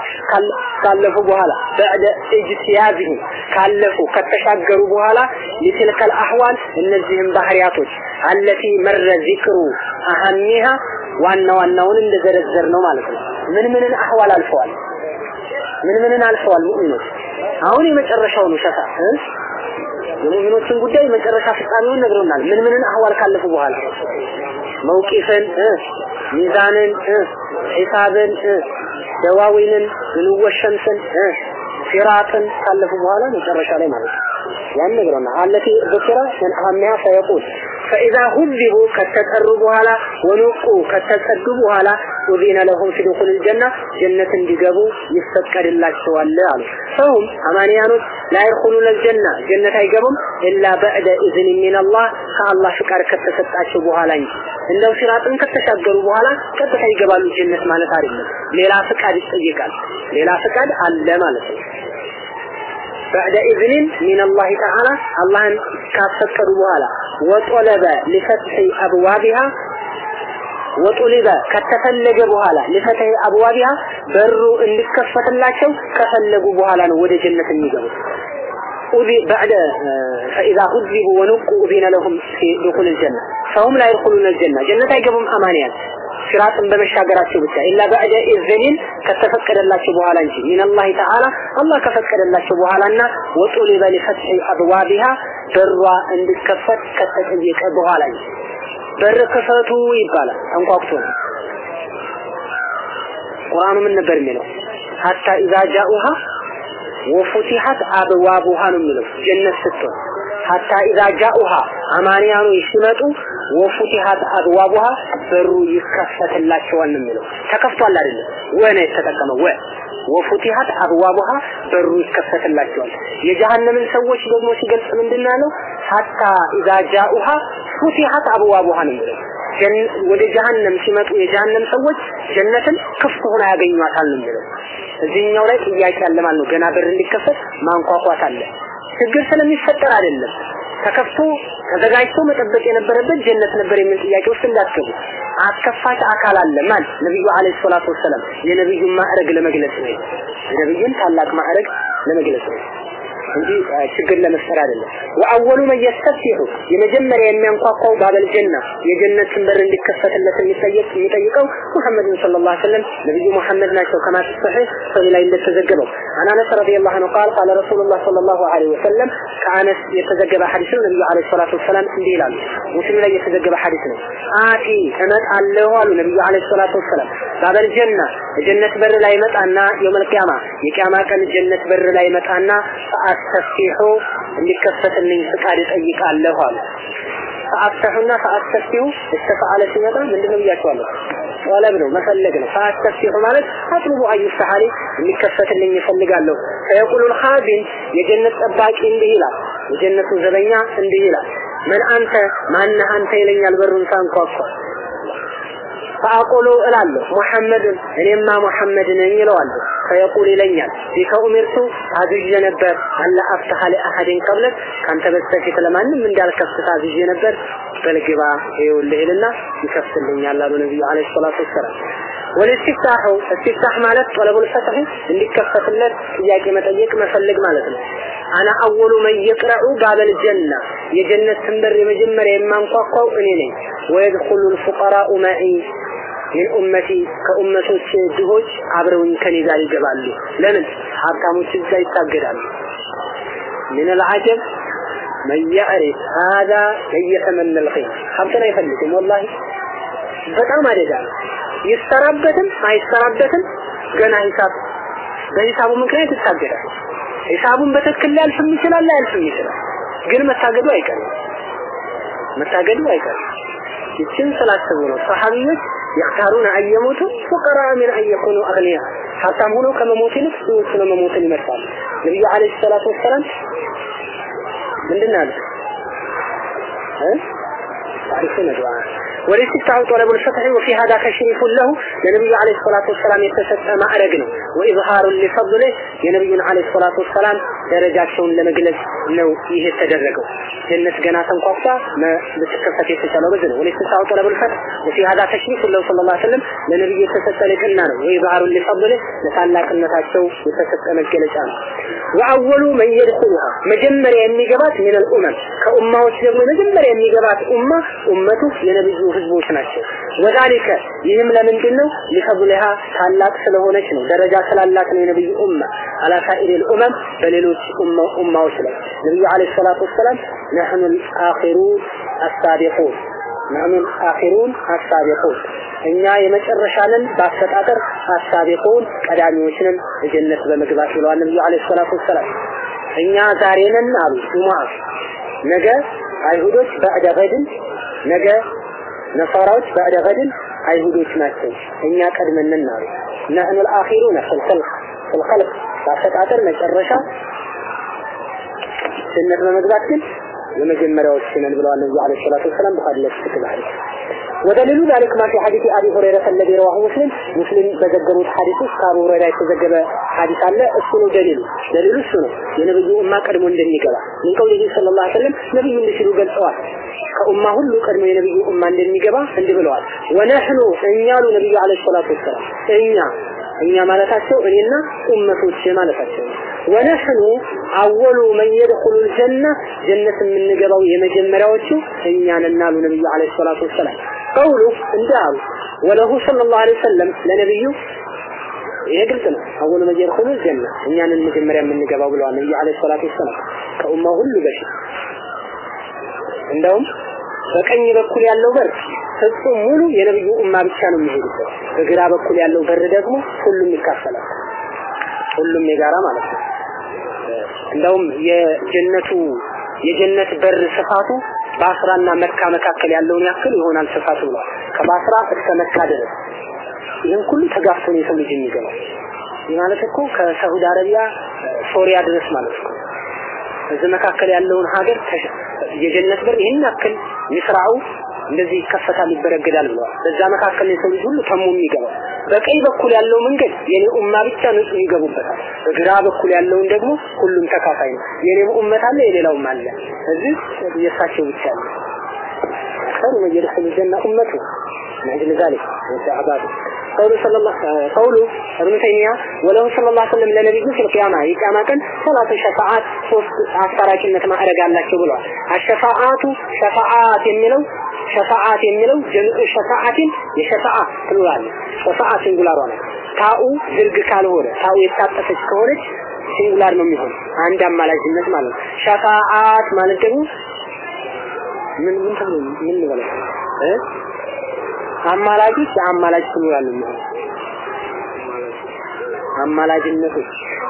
Speaker 1: ካለፉ በኋላ በዕደ ኢጅቲያዝህም ካለፉ ከተሻገሩ በኋላ የትልከል አህዋል እነዚህን ባህሪያቶች አለቲ መረ ዚክሩ አህሚሃ ዋና ዋናውን እንደዘረዘር ነው ማለት ነው ምን ምንን አህዋል አልፈዋል ምን ምንን አልፈዋል ሙእሚኖች አሁን የመጨረሻው ነው ሸፋ የሙእሚኖችን ጉዳይ መጨረሻ ፍጻሜውን ነግሮናል ምን ምንን አህዋል ካለፉ በኋላ መውቂፍን ሚዛንን ሒሳብን ደዋዊንን ንወሸምስን ሲራጥን ካለፉ በኋላ መጨረሻ ላይ ማለት ነው ያን ነግሮና አለቲ ذكر من أهمها فيقول فإذا هذبوا ከተጠሩ በኋላ ወኑቁ ከተጸዱ በኋላ ኡዚነ ለሁም ፊ ዱኹል الجنة ጀነት እንዲገቡ ይፈቀድላቸዋል አሉ ሰውም አማንያኖች ላ ይድኹሉነ الجنة ጀነት አይገቡም ኢላ በዕደ ኢዝን ሚን አላህ ከአላህ ፍቃድ ከተሰጣቸው በኋላ እንጂ እንደው ሲራጥን ከተሻገሩ በኋላ ቀጥታ ይገባሉ ጀነት ማለት አይደለም ሌላ ፍቃድ ይጠይቃል ሌላ ፍቃድ አለ ማለት ነው بعد إذن من الله تعالى الله كافكر بوالا وطلب لفتح أبوابها وطلب ከተፈለገ በኋላ لفتح أبوابها በሩ እንዲከፈትላቸው ከፈለጉ በኋላ ነው ወደ ጀነት የሚገቡት أذي بعد فإذا هذبوا ونقوا أذين لهم في دخول الجنة فهم لا يدخلون الجنة جنة يقبهم أمانيات ሲራጥን በመሻገራቸው ብቻ ኢላ በዕደ ኢዝኒን ከተፈቀደላቸው በኋላ እንጂ ሚነላሂ ተዓላ አላህ ከፈቀደላቸው በኋላና ወጡሊበ ሊፈትሒ አብዋቢሃ በሯ እንዲከፈት ከተጠየቀ በኋላ እንጂ በር ክፈቱ ይባላል አንኳኩቶ ነው ቁርአኑ ምን ነበር የሚለው ሀታ ኢዛ ጃኡሃ ወፉቲሐት አብዋቡሃ ነው የሚለው ጀነት ስትሆን ሀታ ኢዛ ጃኡሃ አማንያኑ ሲመጡ ወፉቲሃት አብዋቡሃ በሩ ይከፈትላቸዋል ነው የሚለው ተከፍቷል አይደለም ወነ የተጠቀመው ወ ወፉቲሃት አብዋቡሃ በሩ ይከፈትላቸዋል የጀሃነምን ሰዎች ደግሞ ሲገልጽ ምንድን ያለው ሐታ ኢዛ ጃኡሃ ፉቲሐት አብዋቡሃ ነው የሚለው ወደ ጀሃነም ሲመጡ የጀሃነም ሰዎች ጀነትን ክፍት ሆና ያገኟታል ነው የሚለው እዚህኛው ላይ ጥያቄ አለ ማለት ነው ገና በር እንዲከፈት ማንኳኳት አለ ችግር ስለሚፈጠር አይደለም ተከፍቶ ተዘጋጅቶ መጠበቅ የነበረበት ጀነት ነበር የሚል ጥያቄ ውስጥ እንዳትገቡ አስከፋች አካል አለ ማን ነብዩ አለይሂ ሰላቱ ወሰለም የነብዩን ማዕረግ ለመግለጽ ነው የነብዩን ታላቅ ማዕረግ ለመግለጽ ነው እንጂ ችግር ለመፍጠር አይደለም ወአወሉ መን የስተፍቲሑ የመጀመሪያ የሚያንኳኳው ባበል ጀና የጀነትን በር እንዲከፈትለት የሚጠየቅ የሚጠይቀው ሙሐመድ ሰለላሁ ዐለይሂ ወሰለም ነብዩ ሙሐመድ ናቸው ከማ ተሰሒህ ሰሂህ ላይ እንደተዘገበው አን አነስ ረዲየላሁ ዐንሁ ቃል ቃለ ረሱሉላህ ሰለላሁ ዐለይሂ ወሰለም ከአነስ የተዘገበ ሐዲስ ነው ነብዩ ዐለይሂ ሰላቱ ወሰላም እንዲህ ይላሉ ሙስሊም ላይ የተዘገበ ሐዲስ ነው አቲ እመጣለሁ አሉ ነብዩ ዐለይሂ ሰላቱ ወሰላም ባበል ጀና የጀነት በር ላይ መጣና የውመል ቂያማ የቂያማ ቀን ጀነት በር ላይ መጣና ፈአስተፍቲሑ እንዲከፈትልኝ ፍቃድ እጠይቃለሁ አሉ ፈአስተሑና ፈአስተፍቲሑ እስተፈዓለ ሲመጣ ምንድነው ብያቸዋለሁ ጠለብ ነው መፈለግ ነው ፈአስተፍቲሑ ማለት አጥልቡ አዩስተሐሊ እንዲከፈትልኝ ይፈልጋለሁ ፈየቁሉ ልኻቢን የጀነት ጠባቂ እንዲህ ይላል የጀነቱ ዘበኛ እንዲህ ይላል ምን አንተ ማነህ አንተ ይለኛል በሩን ሳንኳኳ ፈአቁሉ እላለሁ ሙሐመድን እኔማ ሙሐመድ ነኝ ይለዋለሁ ፈየቁል ይለኛል ቢከ ኡሚርቱ ታዝዤ ነበር አላ አፍተሐ ለአሐድን ቀብለክ ካንተ በስተፊት ለማንም እንዳልከፍት ታዝዤ ነበር በልግባ ይኸውልህ ይልና ይከፍትልኛል አሉ ነቢዩ ዓለይሂ ሰላቱ ወሰላም ወልስቲፍታሑ እስቲፍታህ ማለት ጠለቡል ፈትሕ እንዲከፈትለት ጥያቄ መጠየቅ መፈለግ ማለት ነው አና አወሉ መን የቅረዑ ባበል ጀና የጀነት በር የመጀመሪያ የማንኳኳው እኔ ነኝ ወየድኹሉ ልፉቀራኡ መዒ ሚን ኡመቲ ከኡመቶች ድሆች አብረውኝ ከኔ ጋር ይገባሉ ለምን ሀብታሞች እዛ ይታገዳሉ ምን العجب من يعرف هذا يتمنى الخير ሀብትን አይፈልግም ወላሂ በጣም አደጋ ይሰራበትም አይሰራበትም ገና ሂሳብ በሂሳቡ ምክንያት ይታገዳል ሂሳቡን በትክክል ሊያልፍም ይችላል ላያልፍም ይችላል ግን መታገዱ አይቀርም መታገዱ አይቀርም ይችን ስላሰቡ ነው ሰሃቢዎች يختارون أن يموتوا فقراء من أن يكونوا أغنياء حتى هنا كما موت لك سوى مموت المرسال النبي عليه الصلاة والسلام من دنا ها تعرفون دعاء ولستفتح طلب الفتح وفي هذا تشريف له لنبي عليه الصلاة والسلام يتسد ما أرقنه وإظهار لفضله የነብዩ عليه الصلاة والسلام ደረጃቸውን ለመግለጽ ነው ይሄ የተደረገው ጀነት ገና ተንኳኳ ልትከፈት የተቻለው በዚህ ነው ወለስተሳው طلب الفتح وفي هذا تشريف له صلى الله عليه وسلم ለነብዩ የተሰጠ ልቅና ነው وإظهار لفضله ለታላቅነታቸው የተሰጠ መገለጫ ነው ወአወሉ መን يدخلها መጀመሪያ የሚገባት من الأمم ከኡማዎች ደግሞ መጀመሪያ የሚገባት ኡማ ኡመቱ የነብዩ ህዝቦች ናቸው ወዛሊከ ይህም ለምንድን ነው ሊፈضلها ታላቅ ስለሆነች ነው ደረጃ ስላላት ነው የነብዩ ኡማ على سائر الأمم በሌሎች ኡማዎች ላይ ነብዩ አለይሂ ሰላቱ ወሰላም نحن الآخرون السابقون نحن الآخرون السابقون እኛ የመጨረሻ ነን በአፈጣጠር አሳቢቁን ቀዳሚዎች ነን ጀነት በመግባት ብለዋል ነብዩ አለይሂ ሰላቱ ወሰላም እኛ ዛሬ ነን አሉ ጁሙዓ ነገ አይሁዶች በዕደ ገድን ነገ ነሳራዎች በዕደ ገድን አይሁዶች ናቸው እኛ ቀድመን ነን አሉ نحن الآخرون في الخلق في الخلق በአፈጣጠር መጨረሻ ጀነት በመግባት ግን የመጀመሪያዎች ነን ብለዋል ነብዩ አለይሂ ሰላቱ ወሰላም ቡኻሪ ላይ ተከታታይ ودليل ذلك ما في حديث أبي هريرة الذي رواه مسلم مسلم بزجبوا حديث كابو هريرة يتزجب حديث الله السنو دليل دليل السنو የነብዩ ኡማ ቀድሞ እንደሚገባ ምን ቀውሊሂ ሰለላሁ ዐለይሂ ወሰለም ነብዩ እንዲህ ሲሉ ገልጸዋል ከኡማ ሁሉ ቀድሞ የነብዩ ኡማ እንደሚገባ እንዲህ ብለዋል ወነህኑ እኛሉ ነብዩ አለይሂ ሰላቱ ወሰላም እኛ እኛ ማለታቸው እኔና ኡመቶች ማለታቸው ወነህኑ አወሉ መን የድኹሉ الجنة ጀነት የምንገባው የመጀመሪያዎቹ እኛ ነን አሉ ነብዩ አለይሂ ሰላቱ ወሰላም ቀውሉ እንዳሉ ወለሁ ሰለላሁ ዐለይሂ ወሰለም ለነብዩ ይሄ ግልጽ ነው አወሉ መን የድኹሉ الجنة እኛንን መጀመሪያ የምንገባው ብለዋል ነብዩ አለይሂ ሰላቱ ወሰላም ከኡማው ሁሉ በፊት እንደውም በቀኝ በኩል ያለው በር ፍጹም ሙሉ የነብዩ ኡማ ብቻ ነው የሚሄድበት በግራ በኩል ያለው በር ደግሞ ሁሉም ይካፈላል ሁሉም የጋራ ማለት ነው እንደውም የጀነቱ የጀነት በር ስፋቱ ባስራና መካ መካከል ያለውን ያክል ይሆናል ስፋቱ ብሏል ከባስራ እስከ መካ ድረስ ይህን ሁሉ ተጋፍቶ ነው የሰው ልጅ የሚገባው ይህ ማለት እኮ ከሳውዲ አረቢያ ሶሪያ ድረስ ማለት ነው እዚህ መካከል ያለውን ሀገር የጀነት በር ይህን ያክል ይስራው እንደዚህ ይከፈታል ይበረገዳል ብለዋል። በዛ መካከል የሰው ልጅ ሁሉ ተሞ የሚገባው በቀኝ በኩል ያለው መንገድ የኔ ኡማ ብቻ ንጹህ ይገቡበታል። በግራ በኩል ያለውን ደግሞ ሁሉም ተካፋይ ነው። የኔ ኡመት አለ የሌላውም አለ። እዚህ የእሳቸው ብቻ አለ። خير من يدخل الجنة أمته من أجل ذلك وسعباده قوله صلى الله قوله ابن تيمية وله صلى الله عليه وسلم لنبيه في القيامة يقام كان ثلاث شفاعات ሶስት አስታራቂነት ማዕረግ አላቸው ብለዋል። አሸፋዓቱ ሸፋዓት የሚለው ሸፋዓት የሚለው ጀምዑ ሸፋዓትን የሸፋዓ ፕሉራል ሸፋዓ ሲንጉላር ሆነ። ታኡ ዝርግ ካልሆነ ታኡ የታጠፈች ከሆነች ሲንጉላር ነው የሚሆነው። አንድ አማላጅነት ማለት ነው። ሸፋዓት ማለት ደግሞ ምን ምን ተብሎ ምን ይበላል እ አማላጆች የአማላጅ ፕሉራል ነው አማላጅነቶች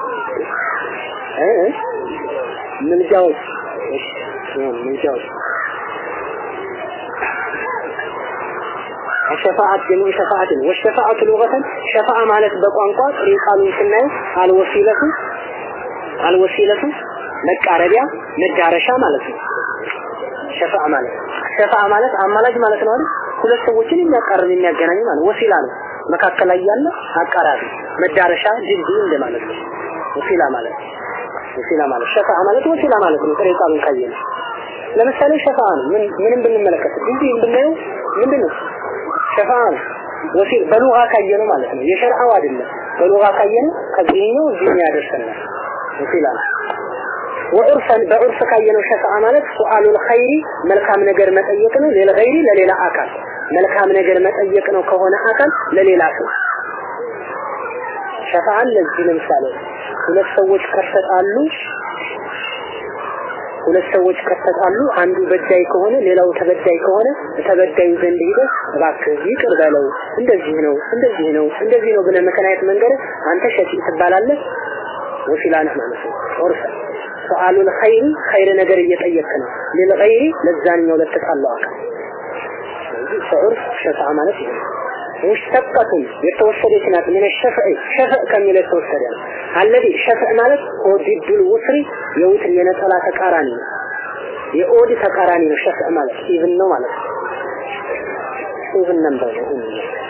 Speaker 1: እ ምልጃዎች ምልጃዎች الشفاعة جميع شفاعة والشفاعة لغة شفاعة ማለት በቋንቋ ጥሬ ቃሉን ስናየው አልወሲለቱ አልወሲለቱ መቃረቢያ መዳረሻ ማለት ነው። ሸፋዓ ማለት ሸፋዓ ማለት አማላጅ ማለት ነው አይደል? ሁለት ሰዎችን የሚያቃርብ የሚያገናኝ ማለት ወሲላ ነው። መካከል ላይ ያለ አቃራቢ መዳረሻ ድልድይ እንደማለት ነው። ወሲላ ማለት ወሲላ ማለት ሸፋዓ ማለት ወሲላ ማለት ነው። ጥሬ ቃሉን ካየን ለምሳሌ ሸፋዓ ነው። ምን ምንም ብንመለከት ድልድይ ብናየው ምንድን ነው? ሸፋዓ ነው። ወሲል በሉጋ ካየነው ማለት ነው። የሸርዓው አይደለም። በሉጋ ካየነው ከዚህኛው እዚህ ያደርሰናል። ወሲላ ነው። ወዑርፈን በዑርፍ ካየነው ሸፋዓ ማለት ሱአሉል ኸይሪ መልካም ነገር መጠየቅ ነው። ለልገይሪ ለሌላ አካል መልካም ነገር መጠየቅ ነው ከሆነ አካል ለሌላ ሰው ሸፋዓን ለዚህ ለምሳሌ ሁለት ሰዎች ከተጣሉ ሁለት ሰዎች ከተጣሉ አንዱ በዳይ ከሆነ ሌላው ተበዳይ ከሆነ ተበዳዩ ዘንድ ሄደህ እባክህ ይቅር በለው እንደዚህ ነው እንደዚህ ነው እንደዚህ ነው ብለህ ምክንያት መንገድ አንተ ሸፊ ትባላለህ ወሲላ ነህ ማለት ነው ዑርፈ ሰአሉል ኸይር ኸይር ነገር እየጠየቅ ነው ለልገይሪ ለዛኛው ለተጣላው አካል ዑርፍ ሸፋዓ ማለት ይሄ ሙሽተቀቱን የተወሰደች ናት ምን ሸፍዕ ሸፍዕ ከሚል የተወሰደ ነው አለዚ ሸፍዕ ማለት ኦዲዱል ውስሪ የውትር የነጠላ ተቃራኒ ነው የኦድ ተቃራኒ ነው ሸፍዕ ማለት ኢቭን ነው ማለት ነው ኢቭን ነምበር ነው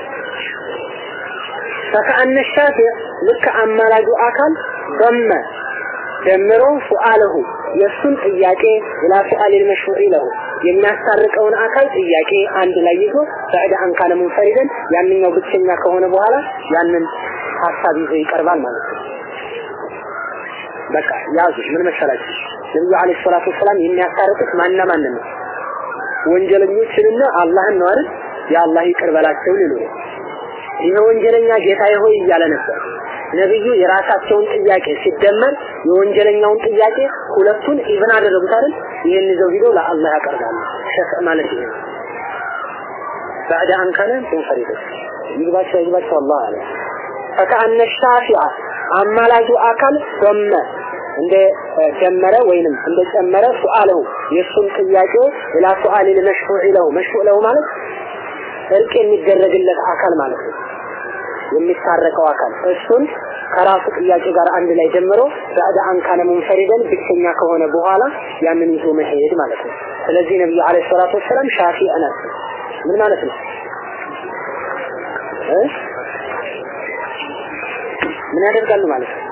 Speaker 1: ፈከአነ ሻፊዕ ልክ አማላጁ አካል ደመ ደምሮ ሱአለሁ የእሱን ጥያቄ ኢላ ሱአሊል መሽሩዕ ለሁ የሚያስታርቀውን አካል ጥያቄ አንድ ላይ ይዞ በዕድ አንካለ ሙንፈሪደን ያንኛው ብቸኛ ከሆነ በኋላ ያንን ሀሳብ ይዞ ይቀርባል ማለት ነው። በቃ ያዙ። ምን መሰላችሁ? ነብዩ አለይሂ ሰላቱ ወሰላም የሚያስታርቁት ማንና ማንን ነው? ወንጀለኞችንና አላህን ነው አይደል? የአላህ ይቅር በላቸው ሊሉ ነው። ይሄ ወንጀለኛ ጌታዬ ሆይ እያለ ነበር። ነብዩ የራሳቸውን ጥያቄ ሲደመር የወንጀለኛውን ጥያቄ ሁለቱን ኢቭን አደረጉት አይደል? ይሄን ይዘው ሂደው ለአላህ ያቀርባሉ። ሸፍዕ ማለት ይሄ ነው። بعد أن كان منفردا يجباቸው ይግባቸው አላህ አለ فكأن الشافع አማላጁ አካል ዶመ እንደ ጀመረ ወይንም እንደ ጨመረ ሱአለው የሱን ጥያቄ ኢላ ሱአል ለመሽሩዕ ለው መሽሩዕ ለው ማለት እርቅ የሚደረግለት አካል ማለት ነው የሚታረቀው አካል እሱን ከራሱ ጥያቄ ጋር አንድ ላይ ጀምሮ ባዕድ አንካነ ሙንፈሪደን ብቸኛ ከሆነ በኋላ ያንን ይዞ መሄድ ማለት ነው። ስለዚህ ነብዩ አለይሂ ሰላቱ ወሰላም ሻፊዕ ናቸው። ምን ማለት ነው? እ ምን ያደርጋሉ ማለት ነው?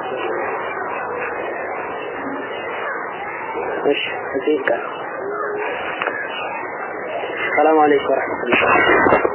Speaker 1: እሺ እዚህ ይቀር። ሰላም አለይኩም ወራህመቱላህ